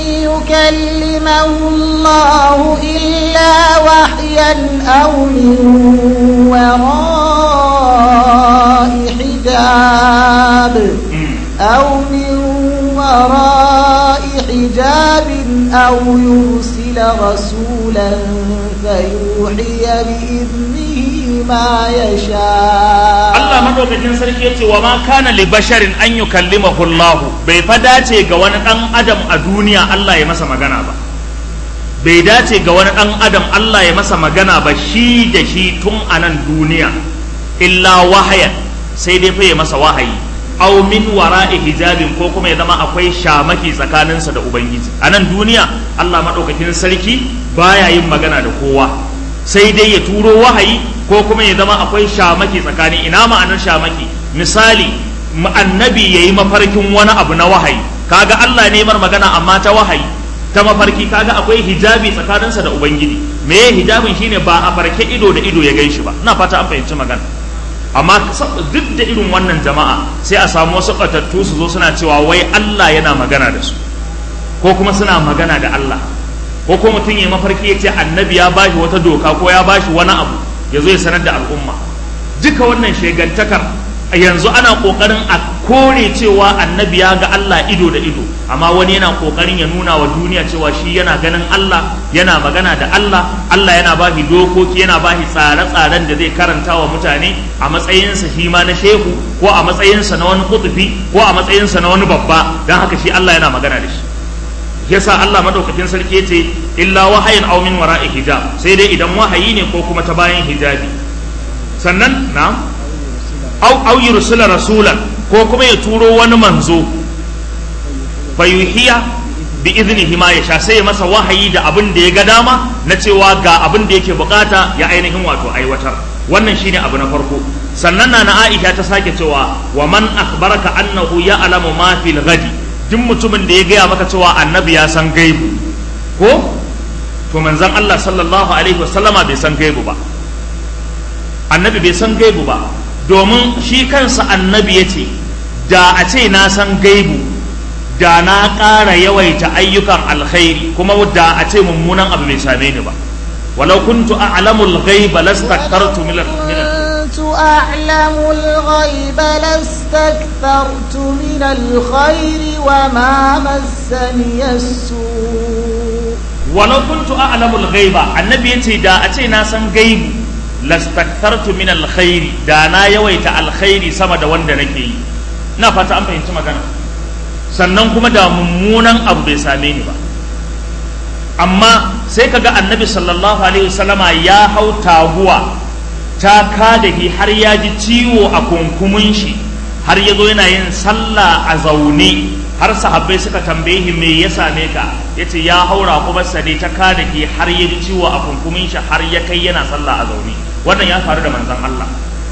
yukallimahu Allah illa wahyan aw min wara'i hijab aw min wara'i hijab aw yursila rasulan fayuhiya bi ma ya sha Allah madaukakin sarki yace wa ma kana li basharin an yukallimahu Allah bai fa dace ga wani dan adam a duniya Allah ya masa magana ba bai dace ga wani dan adam Allah ya masa magana ba shi da shi tun a nan duniya illa wahayan sai dai fa ya masa wahayi aw min wara'i hijabin ko kuma ya zama akwai shamaki tsakaninsa da ubangiji a nan duniya Allah madaukakin sarki baya yin magana da kowa sai dai ya turo wahayi ko kuma ya zama akwai shamaki tsakani ina ma'anar shamaki misali annabi yayi mafarkin wani abu na wahayi kaga Allah ne mar magana amma ta wahayi ta mafarki kaga akwai hijabi tsakaninsa da ubangiji me hijabin shine ba a farke ido da ido ya gan shi ba ina fata an fahimci magana amma duk da irin wannan jama'a sai a samu wasu batattu su zo suna cewa wai Allah yana magana da su ko kuma suna magana da Allah ko ko mutum ya mafarki ya ce annabi ya bashi wata doka ko ya bashi wani abu ya zo ya sanar da al'umma duka wannan shegantakar yanzu ana kokarin a kore cewa annabi ya ga Allah ido da ido amma wani yana kokarin ya nuna wa duniya cewa shi yana ganin Allah yana magana da Allah Allah yana bashi dokoki yana bashi tsare-tsaren da zai karanta wa mutane a matsayinsa shi ma na shehu ko a matsayinsa na wani kutufi ko a matsayinsa na wani babba don haka shi Allah yana magana da shi yasa Allah madaukakin sarki yace illa wahayin aw min wara'i hijab sai dai idan wahayi ne ko kuma ta bayan hijabi sannan na aw aw yursila rasulan ko kuma ya turo wani manzo fayuhiya bi iznihi ma yasha sai ya masa wahayi da abin da ya ga dama na cewa ga abin da yake bukata ya ainihin wato aiwatar wannan shine abu na farko sannan na na Aisha ta sake cewa wa man akhbaraka annahu ya'lamu ma fil ghadi duk mutumin da ya gaya maka cewa annabi ya san gaibu ko to manzon Allah sallallahu alaihi wasallama bai san gaibu ba annabi bai san gaibu ba domin shi kansa annabi ya ce da a ce na san gaibu da na ƙara yawaita ayyukan alkhairi kuma da a ce mummunan abu bai same ni ba walau kuntu a'lamul ghaiba lastaktartu min كنت أعلم الغيب لاستكثرت من الخير وما مسني السوء walau kuntu a'lamul ghaiba annabi yace da a ce na san gaibu lastakthartu min alkhairi da na yawaita alkhairi sama da wanda nake yi ina fata an fahimci magana sannan kuma da mummunan abu bai same ni ba amma sai kaga annabi sallallahu alaihi wasallama ya hau taguwa ta kada shi har ya ji ciwo a kunkumin shi har ya zo yana yin sallah a zaune har sahabbai suka tambaye shi me ya same ka yace ya haura kuma sade ta kada shi har ya ji ciwo a kunkumin shi har ya kai yana sallah a zaune wannan ya faru da manzon Allah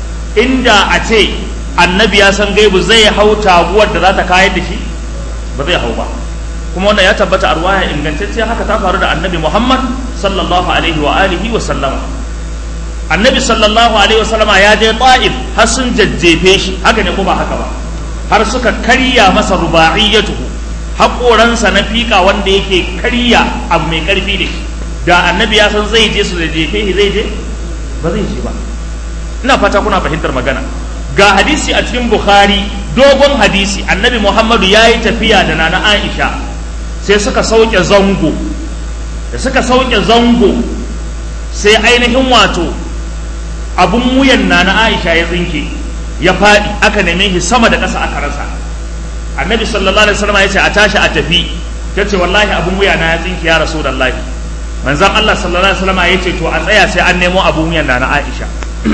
inda a ce annabi ya san gaibu zai hau taguwar da za ta kayar da shi ba zai hau ba kuma wannan ya tabbata a ruwaya ingantacciya haka ta faru da annabi Muhammad sallallahu alaihi wa alihi wa sallama annabi sallallahu alaihi wa sallama ya je ta'if har sun jajjefe shi haka ne ko ba haka ba har suka karya masa rubaiyatuhu haƙoransa na fika wanda yake karya abu mai ƙarfi da shi da annabi ya san zai je su jajjefe shi zai je ba zai je ba ina fata kuna fahimtar magana ga hadisi a cikin bukhari dogon hadisi annabi muhammadu ya yi tafiya da nana aisha sai suka sauke zango da suka sauke zango sai ainihin wato abun wuyan nana aisha ya tsinke ya faɗi aka neme shi sama da ƙasa aka rasa annabi sallallahu alaihi wasallam ya ce a tashi a tafi ta ce wallahi abun wuya na ya tsinke ya rasu lallahi manzon Allah sallallahu alaihi wasallam ya ce to a tsaya sai an nemo abun wuyan nana aisha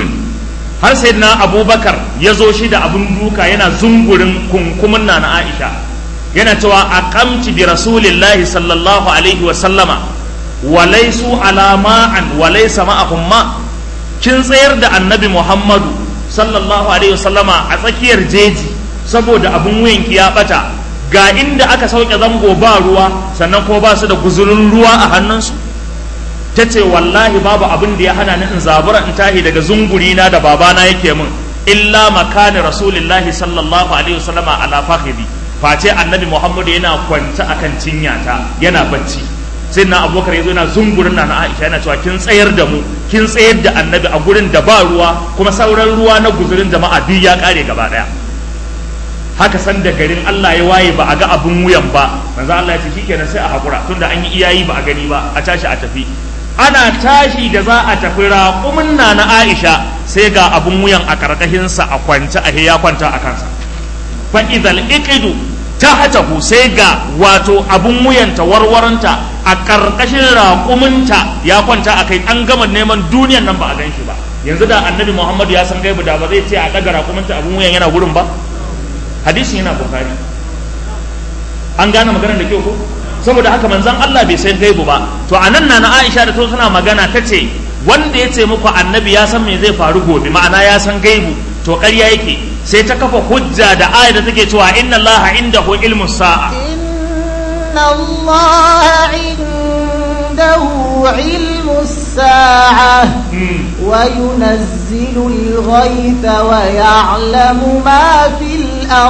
har sai na abubakar ya zo shi da abun duka yana zungurin kunkumin na na aisha yana cewa a kamci bi rasulillahi sallallahu alaihi wa sallama wa laisu ala ma'an wa laisa ma'ahum ma kin tsayar da annabi muhammadu sallallahu alaihi wa sallama a tsakiyar jeji saboda abun wuyanki ya bata ga inda aka sauke zango ba ruwa sannan kuma ba su da guzurin ruwa a hannunsu ta ce wallahi babu abin da ya hana ni in zabura in tahi daga zungurina da babana yake min illa makani rasulillahi sallallahu alaihi wasallama ala fakhidi face annabi muhammadu yana kwance akan cinyata yana bacci sai na abubakar yazo yana zungurin na aisha yana cewa kin tsayar da mu kin tsayar da annabi a gurin da ba ruwa kuma sauran ruwa na guzurin jama'a duk ya kare gaba daya haka san da garin Allah ya waye ba a ga abun wuyan ba manzo Allah ya ce shikenan sai a hakura tunda an yi iyayi ba a gani ba a tashi a tafi ana tashi da za a tafi raƙumin na na Aisha sai ga abun wuyan a karkashinsa a kwance a ya kwanta a kansa fa idal iqidu tahtahu sai ga wato abun wuyanta warwaranta a karkashin raƙuminta ya kwanta a kai an gama neman duniyan nan ba a gan shi ba yanzu da annabi Muhammadu ya san gaibu da ba zai ce a daga raƙuminta abun wuyan yana gurin ba hadisin yana bukari an gane maganar da kyau ko saboda haka manzon Allah bai san gaibu ba to anan na na Aisha da to tana magana tace wanda ya ce muku annabi ya san me zai faru gobe ma'ana ya san gaibu to ƙarya yake sai ta kafa hujja da ayar da take cewa inna Allah indahu ilmu sa'a inna Allah indahu ilmu sa'a wa yunazzilu al-ghaytha wa ya'lamu ma fil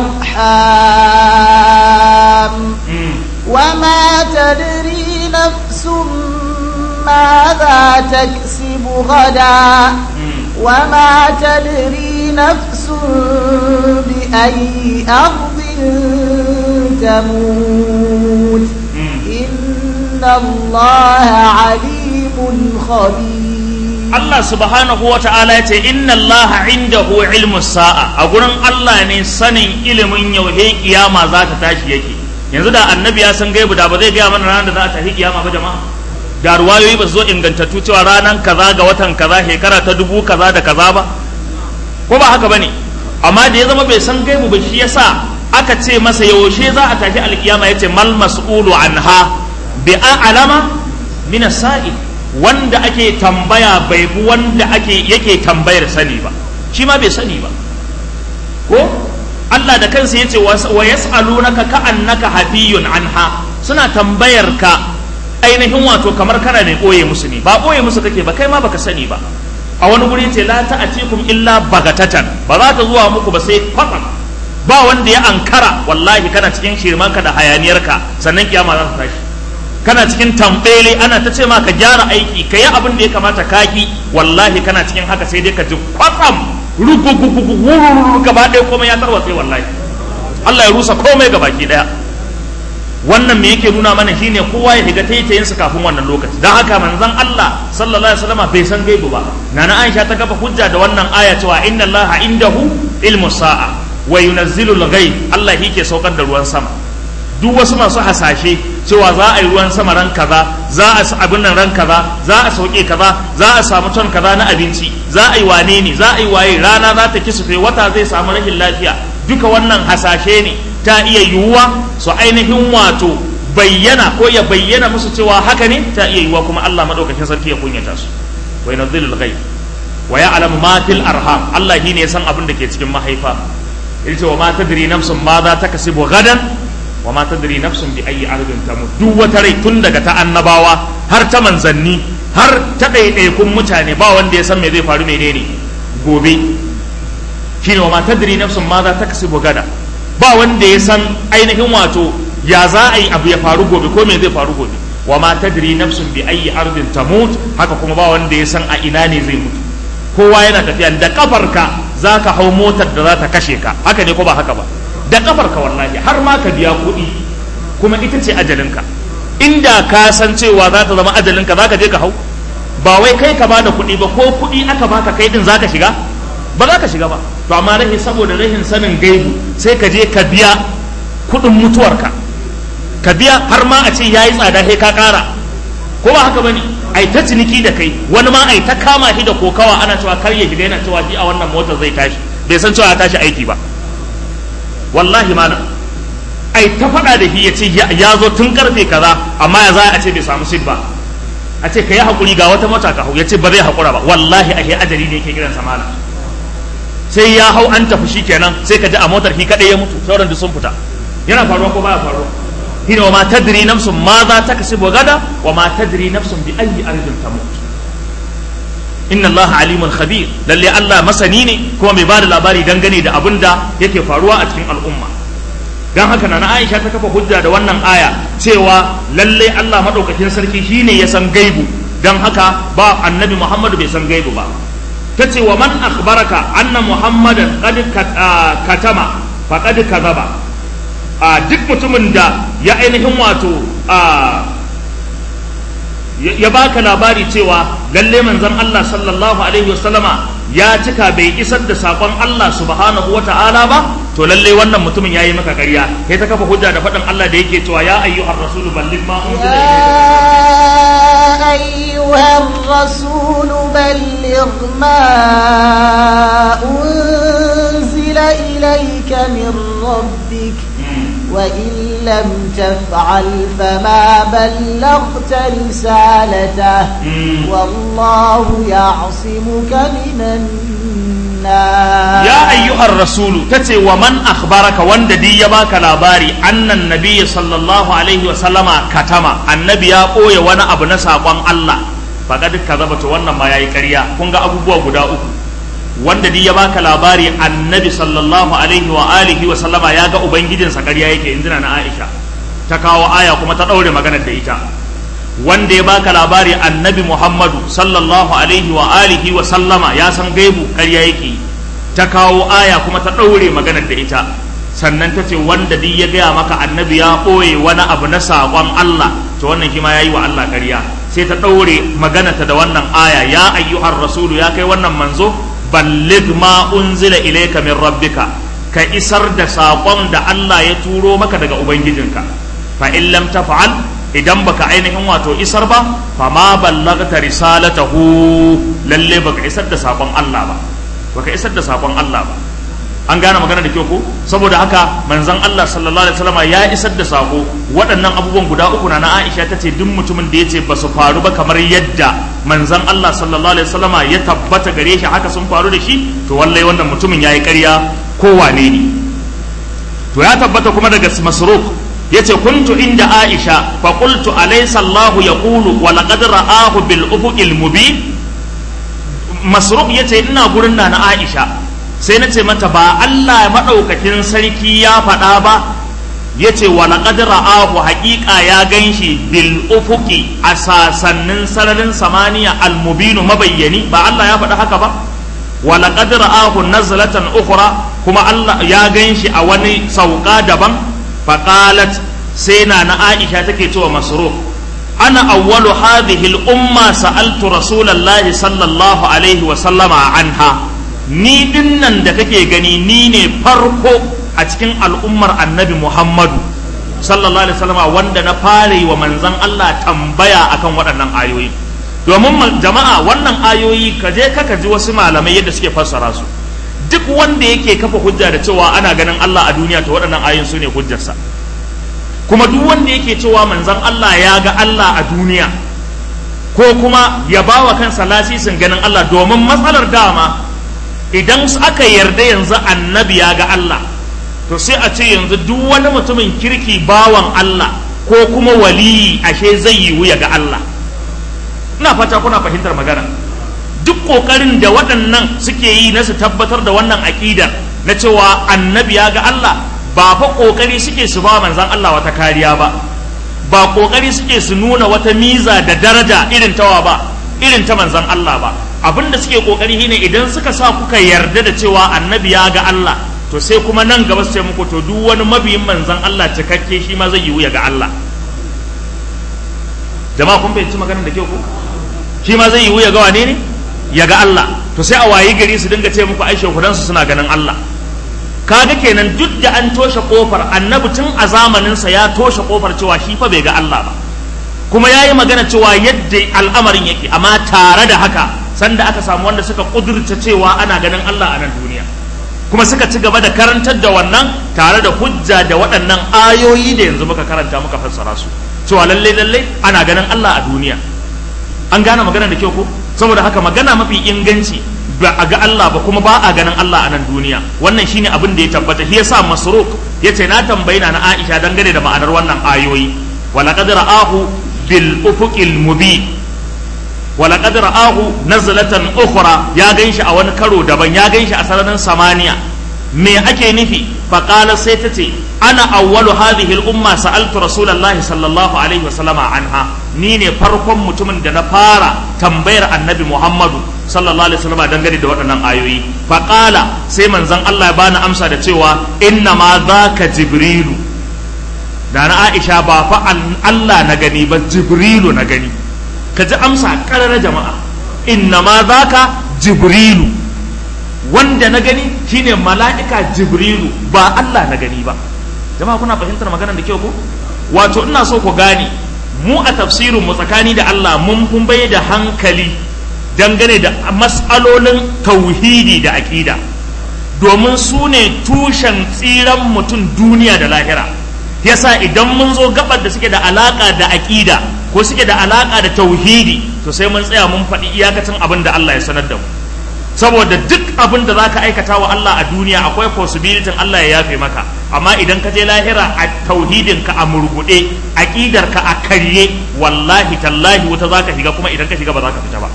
arham وما تدري نفس ماذا تكسب غدا وما تدري نفس بأي أرض تموت إن الله عليم خبير Allah subhanahu wa ta'ala ya ce inna Allah indahu ilmu sa'a a gurin Allah ne sanin ilimin yauhe kiyama za ta tashi yake yanzu da annabi ya san gaibu da ba zai gaya mana ranar da za a tafi kiyama ba jama'a da ruwayoyi ba su zo ingantattu cewa ranar kaza ga watan kaza shekara ta dubu kaza da kaza ba ko ba haka bane amma da ya zama bai san gaibu ba shi yasa aka ce masa yaushe za a tafi alkiyama yace mal mas'ulu anha bi a'lama min as-sa'il wanda ake tambaya bai bi wanda ake yake tambayar sani ba shi ma bai sani ba ko Allah da kansa yace wa yas'alunaka ka'annaka hafiyun anha suna tambayar ka ainihin wato kamar kana ne boye musu ne ba boye musu kake ba kai ma baka sani ba a wani guri ce la ta'atikum illa bagatatan ba za ta zuwa muku ba sai kwatsam ba wanda ya ankara wallahi kana cikin shirmanka da hayaniyarka sannan kiyama za ta tashi kana cikin tambele ana ta ce ma ka gyara aiki ka yi abin da ya kamata ka ki wallahi kana cikin haka sai dai ka ji kwatsam rugugugugu gaba ɗaya komai ya tarwatse wallahi Allah ya rusa komai gaba ki ɗaya wannan me yake nuna mana shine kowa ya shiga taitayinsa kafin wannan lokaci don haka manzon Allah sallallahu alaihi wasallam bai san gaibu ba nana Aisha ta kafa hujja da wannan aya cewa inna Allah indahu ilmu sa'a wa yunazzilu al-ghaib Allah yake saukar da ruwan sama duk wasu masu hasashe cewa za a yi ruwan sama ran kaza za a abin nan ran kaza za a sauke kaza za a samu ton kaza na abinci za a yi wane ne za a yi waye rana za ta kisufe wata zai samu rashin lafiya duka wannan hasashe ne ta iya yiwuwa su ainihin wato bayyana ko ya bayyana musu cewa haka ne ta iya yiwuwa kuma Allah madaukakin sarki ya kunyata su wa yunzilul ghaib wa ya'lamu ma fil arham Allah shine ya san abin da ke cikin mahaifa yace wa ma tadri nafsun ma za ta kasibu gadan wa ma tadri nafsun bi ayi ardin tamut duk wata rai tun daga ta annabawa har ta manzanni har ta ɗaiɗaikun mutane ba wanda ya san me zai faru menene gobe shine wa ma tadri nafsun ma za ta kasibu gada ba wanda ya san ainihin wato ya za a yi abu ya faru gobe ko me zai faru gobe wa ma tadri nafsun bi ayi ardin tamut haka kuma ba wanda ya san a ina ne zai mutu kowa yana tafiya da kafarka za ka hau motar da za ta kashe ka haka ne ko ba haka ba da kafarka wallahi har ma ka biya kuɗi kuma ita ce ajalinka inda ka san cewa za ta zama ajalinka za ka je ka hau ba wai kai ka bada kuɗi ba ko kuɗi aka baka kai din za ka shiga ba za ka shiga ba to amma rahi saboda rahin sanin gaibu sai ka je ka biya kuɗin mutuwarka ka biya har ma a ce ya yi tsada sai ka ƙara ko ba haka bane ai ta ciniki da kai wani ma ai ta kama shi da kokawa ana cewa kar ya shiga yana cewa shi a wannan motar zai tashi bai san cewa ya tashi aiki ba wallahi ma ai ta faɗa da shi ya ce ya zo tun karfe kaza amma ya za a ce bai samu sit ba a ce ka yi haƙuri ga wata mota ka hau ya ce ba zai haƙura ba wallahi a ajali ne yake kiran samana sai ya hau an tafi shi kenan sai ka ji a motar shi kaɗai ya mutu sauran duk sun fita yana faruwa ko baya faruwa shine wa ma tadri nafsun ma za ta kasibu gada wa ma tadri nafsun bi ayyi ardin tamut inna allaha alimun khabir lalle Allah masani ne kuma mai bada labari dangane da abin da yake faruwa a cikin al'umma dan haka na Aisha ta kafa hujja da wannan aya cewa lalle Allah madaukakin sarki shine ya san gaibu dan haka ba annabi Muhammadu bai san gaibu ba tace wa man akhbaraka anna muhammadan qad katama faqad kadhaba a duk mutumin da ya ainihin wato a ya baka labari cewa lalle manzon Allah sallallahu alaihi wasallama ya cika bai isar da sakon Allah subhanahu wa ta'ala ba to lalle wannan mutumin yayi maka ƙarya kai ta kafa hujja da faɗin Allah da yake cewa ya ayyuhar rasul balligh ma unzila يا أيها الرسول بلغ ما أنزل إليك من ربك وإن لم تفعل فما بلغت رسالته والله يعصمك من الناس يا أيها الرسول تتي ومن أخبرك وند دي يباك لاباري أن النبي صلى الله عليه وسلم كتما النبي يقول وانا أبنى ساقوان الله فقد كذبت وانا ما يأي كريا كونغا أبو بوا قدا wanda duk ya baka labari annabi sallallahu alaihi wa alihi wa sallama ya ga ubangijinsa ƙarya yake injina na Aisha ta kawo aya kuma ta ɗaure maganar da ita wanda ya baka labari annabi Muhammadu sallallahu alaihi wa alihi wa sallama ya san gaibu ƙarya yake ta kawo aya kuma ta ɗaure maganar da ita sannan ta ce wanda duk ya gaya maka annabi ya ɓoye wani abu na saƙon Allah to wannan shi ma ya yi wa Allah ƙarya sai ta ɗaure maganarta da wannan aya ya ayyuhar rasulu ya kai wannan manzo ballig ma unzila ilayka min rabbika ka isar da saƙon da Allah ya turo maka daga ubangijinka fa in lam taf'al idan baka ainihin wato isar ba fa ma ballagta risalatahu lalle baka isar da saƙon Allah ba baka isar da saƙon Allah ba an gane magana da kyau ko saboda haka manzon Allah sallallahu alaihi wasallam ya isar da sako waɗannan abubuwan guda uku na Aisha ta ce duk mutumin da yace ba su faru ba kamar yadda manzon Allah sallallahu alaihi wasallam ya tabbata gare shi haka sun faru da shi to wallahi wannan mutumin yayi ƙarya ko wane ne to ya tabbata kuma daga Masruq yace kuntu inda Aisha fa qultu alaysa Allah yaqulu wa laqad ra'ahu bil ufuqil mubin Masruq yace ina gurin na Aisha sai na ce mata ba Allah maɗaukakin sarki ya faɗa ba ya ce wa laƙad ra'ahu haƙiƙa ya gan shi bil ufuki a sasannin sararin samaniya almubinu mabayyani ba Allah ya faɗa haka ba wa laqad ra'ahu nazlatan ukhra kuma Allah ya ganshi a wani sauka daban faqalat sai na na Aisha take cewa masruf ana awwalu hadhihi al-umma sa'altu rasulallahi sallallahu alaihi wa sallama anha ni dinnan da kake gani ni ne farko a cikin al'ummar annabi Muhammadu sallallahu alaihi wasallama wanda na fara yi wa manzon Allah tambaya akan waɗannan ayoyi domin jama'a wannan ayoyi ka je ka ji wasu malamai yadda suke fassara su duk wanda yake kafa hujja da cewa ana ganin Allah a duniya to waɗannan ayoyin su ne hujjarsa kuma duk wanda yake cewa manzon Allah ya ga Allah a duniya ko kuma ya bawa kansa lasisin ganin Allah domin matsalar dama idan aka yarda yanzu annabi ya ga Allah to sai a ce yanzu duk wani mutumin kirki bawan Allah ko kuma waliyi ashe zai yiwu ya ga Allah ina fata kuna fahimtar magana duk kokarin da waɗannan suke yi na su tabbatar da wannan aƙidar na cewa annabi ya ga Allah ba fa kokari suke su ba manzan Allah wata kariya ba ba kokari suke su nuna wata miza da daraja irin tawa ba irin ta manzan Allah ba abinda suke kokari shine idan suka sa kuka yarda da cewa annabi ya ga Allah to sai kuma nan gaba sai muku to duk wani mabiyin manzan Allah cikakke shi ma zai yiwu ya ga Allah jama'a kun fahimci maganar da kyau ko shi ma zai yiwu ya ga wane ne ya ga Allah to sai a wayi gari su dinga ce muku aishe kudansu suna ganin Allah kaga kenan duk da an toshe kofar annabi tun a zamaninsa ya toshe kofar cewa shi fa bai ga Allah ba kuma ya yi magana cewa yadda al'amarin yake amma tare da haka sanda aka samu wanda suka kudurta cewa ana ganin Allah a nan duniya kuma suka ci gaba da karantar da wannan tare da hujja da waɗannan ayoyi da yanzu muka karanta muka fassara su cewa lalle lalle ana ganin Allah a duniya an gane magana da kyau ko saboda haka magana mafi inganci ba a ga Allah ba kuma ba a ganin Allah a nan duniya wannan shine abin da ya tabbata shi yasa masruk yace na tambayi na Aisha dangane da ma'anar wannan ayoyi wala qad ra'ahu bil ufuqil mubin wala qad ra'ahu nazlatan ukhra ya ganshi a wani karo daban ya ganshi a sararin samaniya me ake nufi faqala sai ta ce ana awwalu hadhihi al umma sa'altu rasulullahi sallallahu alaihi wasallama anha ni ne farkon mutumin da na fara tambayar annabi muhammadu sallallahu alaihi wasallama dangane da waɗannan ayoyi faqala sai manzon Allah ya bani amsa da cewa inna ma zaka jibrilu da na Aisha ba fa Allah na gani ba jibrilu na gani ka ji amsa ƙarar jama'a inna ma zaka jibrilu wanda na gani shine mala'ika jibrilu ba Allah na gani ba jama'a kuna fahimtar maganar da kyau ko wato ina so ku gane mu a tafsirin mu tsakani da Allah mun kun bai da hankali dangane da mas'alolin tauhidi da aƙida domin su ne tushen tsiran mutum duniya da lahira yasa idan mun zo gabar da suke da alaka da aƙida ko suke da alaka da tauhidi to sai mun tsaya mun faɗi iyakacin abin da Allah ya sanar da mu saboda duk abin da zaka aikata wa Allah a duniya akwai possibility Allah ya yafe maka amma idan ka je lahira a tauhidin ka a murgude aqidar ka a karye wallahi tallahi wuta zaka shiga kuma idan ka shiga ba zaka fita ba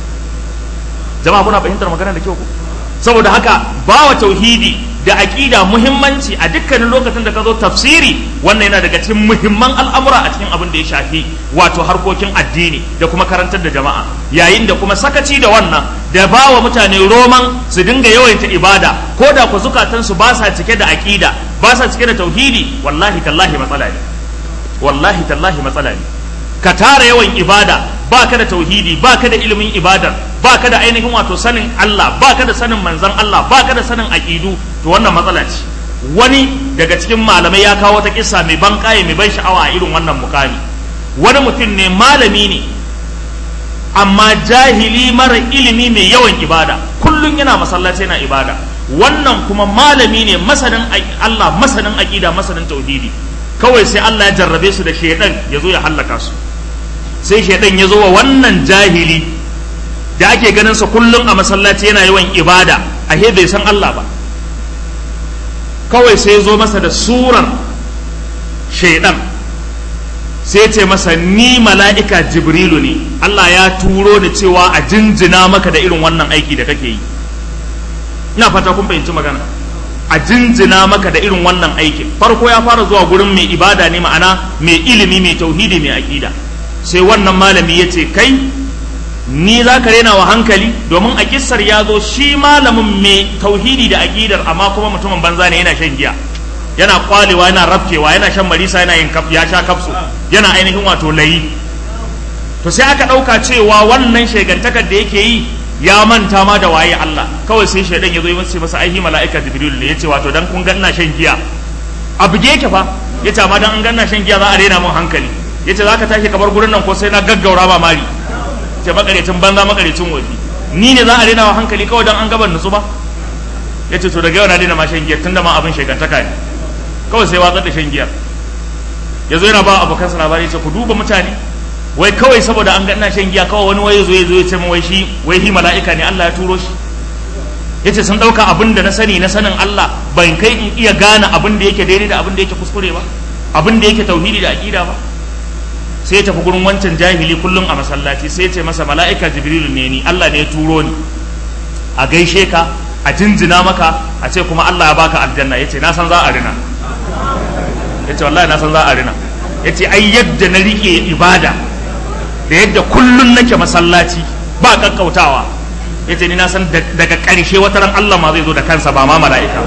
jama'a kuna fahimtar magana da kyau ko saboda haka bawa tauhidi da aqida muhimmanci a dukkanin lokacin da ka zo tafsiri wannan yana daga cikin muhimman al'amura a cikin abin da ya shafi wato harkokin addini da kuma karantar da jama'a yayin da kuma sakaci da wannan da ba wa mutane roman su dinga yawaita ibada ko da ku zukatansu ba sa cike da aqida ba sa cike da tauhidi wallahi tallahi matsala ne wallahi tallahi matsala ne ka tara yawan ibada ba ka da tauhidi ba ka da ilimin ibadar ba ka da ainihin wato sanin Allah ba ka da sanin manzan Allah ba ka da sanin aƙidu to wannan matsala ce wani daga cikin malamai ya kawo ta kissa mai ban kaye mai ban sha'awa a irin wannan mukami wani mutum ne malami ne amma jahili mara ilimi mai yawan ibada kullum yana masallaci yana ibada wannan kuma malami ne masanin Allah masanin aqida masanin tauhidi kawai sai Allah ya jarrabe su da shaidan ya zo ya hallaka su sai shaidan ya zo wa wannan jahili da ake ganin sa kullum a masallaci yana yawan ibada a bai san Allah ba kawai sai ya zo masa da surar shaidan sai ce masa ni mala'ika jibrilu ne Allah ya turo ni cewa a jinjina maka da irin wannan aiki da kake yi ina fata kun fahimci magana a jinjina maka da irin wannan aikin farko ya fara zuwa gurin mai ibada ne ma'ana mai ilimi mai tauhidi mai aƙida sai wannan malami ya ce kai ni za ka rena wa hankali domin a kissar ya zo shi malamin mai tauhidi da aƙidar amma kuma mutumin banza ne yana shan giya yana kwalewa yana rafkewa yana shan marisa yana yin ya sha kafsu yana ainihin wato layi to sai aka ɗauka cewa wannan shegantakar da yake yi ya manta ma da waye Allah kawai sai shaidan ya zo ya ce masa aihi mala'ika jibril ne yace wato dan kun ga ina shan giya a buge yake fa yace amma dan an ga ina shan giya za a rena mun hankali yace zaka tashi kamar gurin nan ko sai na gaggaura ba mari ce makarecin banza makarecin wofi ni ne za a rena wa hankali kawai dan an gaban nutsu ba yace to daga yau na daina ma shan giya tunda ma abin shegantaka ne kawai sai watsar da shan giyar yazo yana ba abokansa labari yace ku duba mutane wai kawai saboda an ga ina shan giya kawai wani waye zo ya zo ya ce wai shi wai hi mala'ika ne Allah ya turo shi yace sun dauka abin da na sani na sanin Allah ban kai in iya gane abin da yake daidai da abin da yake kuskure ba abin da yake tauhidi da aqida ba sai ya tafi gurin wancan jahili kullum a masallaci sai ya ce masa mala'ika jibrilu ne ni Allah ne ya turo ni a gaishe ka a jinjina maka a ce kuma Allah ya baka aljanna yace na san za a rina yace wallahi na san za a rina yace ai yadda na rike ibada da yadda kullun nake masallaci ba kakkautawa ya ce ni na san daga ƙarshe wata ran Allah ma zai zo da kansa ba ma mala'ika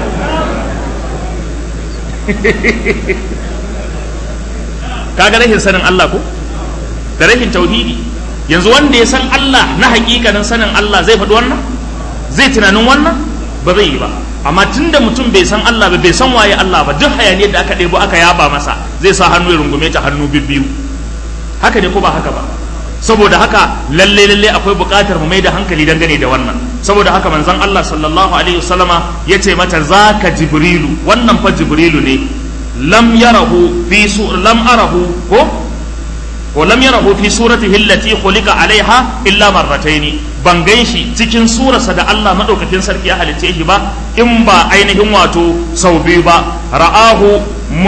kaga rashin sanin Allah ko da rashin tauhidi yanzu wanda ya san Allah na hakikanin sanin Allah zai faɗi wannan zai tunanin wannan ba zai yi ba amma tunda mutum bai san Allah ba bai san waye Allah ba duk hayaniyar da aka ɗebo aka yaba masa zai sa hannu ya rungume ta hannu bibbiyu haka ne ko ba haka ba saboda haka lalle lalle akwai buƙatar mu mai da hankali dangane da wannan saboda haka manzon Allah sallallahu alaihi wasallama yace mata zaka jibrilu wannan fa jibrilu ne lam yarahu fi su lam arahu ko ko lam yarahu fi suratihi allati khuliqa alaiha illa marrataini ban gan shi cikin surarsa da Allah madaukakin sarki ya halicce shi ba in ba ainihin wato sau biyu ba ra'ahu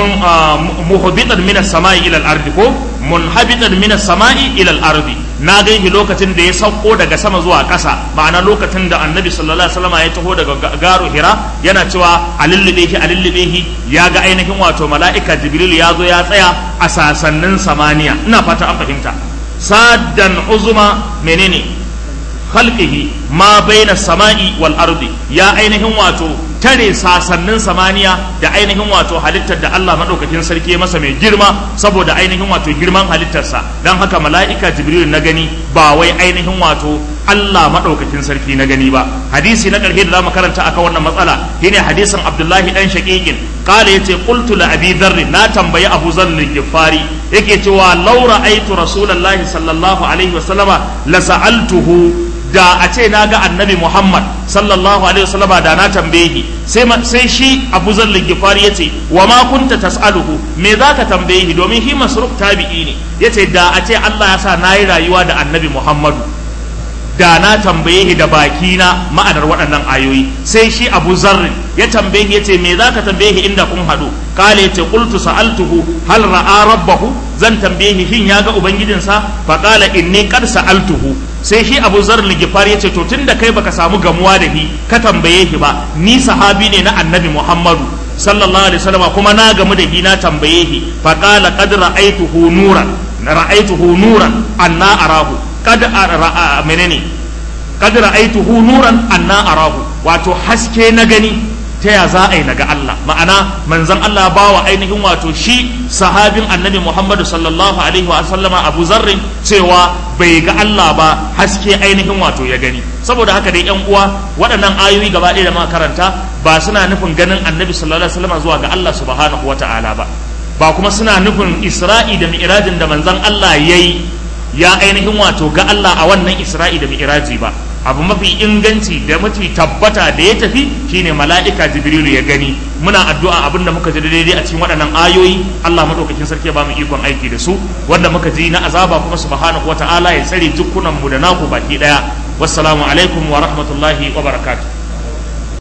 muhbitan min as-sama'i ila al-ardi ko munhabitan min as-sama'i ila al-ardi na gan shi lokacin da ya sauko daga sama zuwa ƙasa ma'ana lokacin da annabi sallallahu alaihi wasallam ya taho daga garu hira yana cewa a lullube shi a lullube shi ya ga ainihin wato mala'ika jibril ya zo ya tsaya a sasannin samaniya ina fata an fahimta saddan uzuma menene khalqihi ma baina sama'i wal ardi ya ainihin wato tare sasannin samaniya da ainihin wato halittar da Allah madaukakin sarki masa mai girma saboda ainihin wato girman halittarsa dan haka mala'ika jibril na gani ba wai ainihin wato Allah madaukakin sarki na gani ba hadisi na karshe da zamu karanta akan wannan matsala shine hadisin Abdullahi dan Shaqiqin qala yace qultu la abi dharr na tambayi Abu Zar al-Ghifari yake cewa law ra'aytu rasulullahi sallallahu alaihi wasallama la sa'altuhu da a ce na ga annabi Muhammad sallallahu alaihi wasallama da na tambaye shi sai sai shi Abu Zar al-Ghifari yace wa ma kunta tas'aluhu me zaka tambaye shi domin shi masruf tabi'i ne yace da a ce Allah ya sa nayi rayuwa da annabi Muhammadu da na tambaye shi da baki na ma'anar waɗannan ayoyi sai shi Abu Zarr ya tambaye shi yace me zaka tambaye shi inda kun hadu kale yace qultu sa'altuhu hal ra'a rabbahu zan tambaye shi shin ya ga ubangijinsa fa qala inni qad sa'altuhu sai shi Abu Zarr al-Ghifari yace to tunda kai baka samu gamuwa da shi ka tambaye shi ba ni sahabi ne na Annabi Muhammadu sallallahu alaihi wasallam kuma na gamu da shi na tambaye shi fa qala qad ra'aytuhu nuran ra'aytuhu nuran anna arahu kad ra'a menene kad ra'aytuhu nuran anna arahu wato haske na gani ta ya za a yi naga Allah ma'ana manzon Allah bawa ainihin wato shi sahabin annabi Muhammadu sallallahu alaihi wa sallama Abu Zarrin cewa bai ga Allah ba haske ainihin wato ya gani saboda haka dai yan uwa waɗannan ayoyi gaba ɗaya da muka karanta ba suna nufin ganin annabi sallallahu alaihi wasallam zuwa ga Allah subhanahu wata'ala ba ba kuma suna nufin Isra'i da Mi'rajin da manzon Allah yayi ya ainihin wato ga Allah a wannan Isra'i da Mi'raji ba abu mafi inganci da mafi tabbata da ya tafi shine mala'ika jibrilu ya gani muna addu'a abin da muka ji daidai a cikin waɗannan ayoyi Allah madaukakin sarki ya ba mu ikon aiki da su wanda muka ji na azaba kuma subhanahu wata'ala ya tsare dukkunan mu da naku baki daya wassalamu alaikum wa rahmatullahi wa barakatuh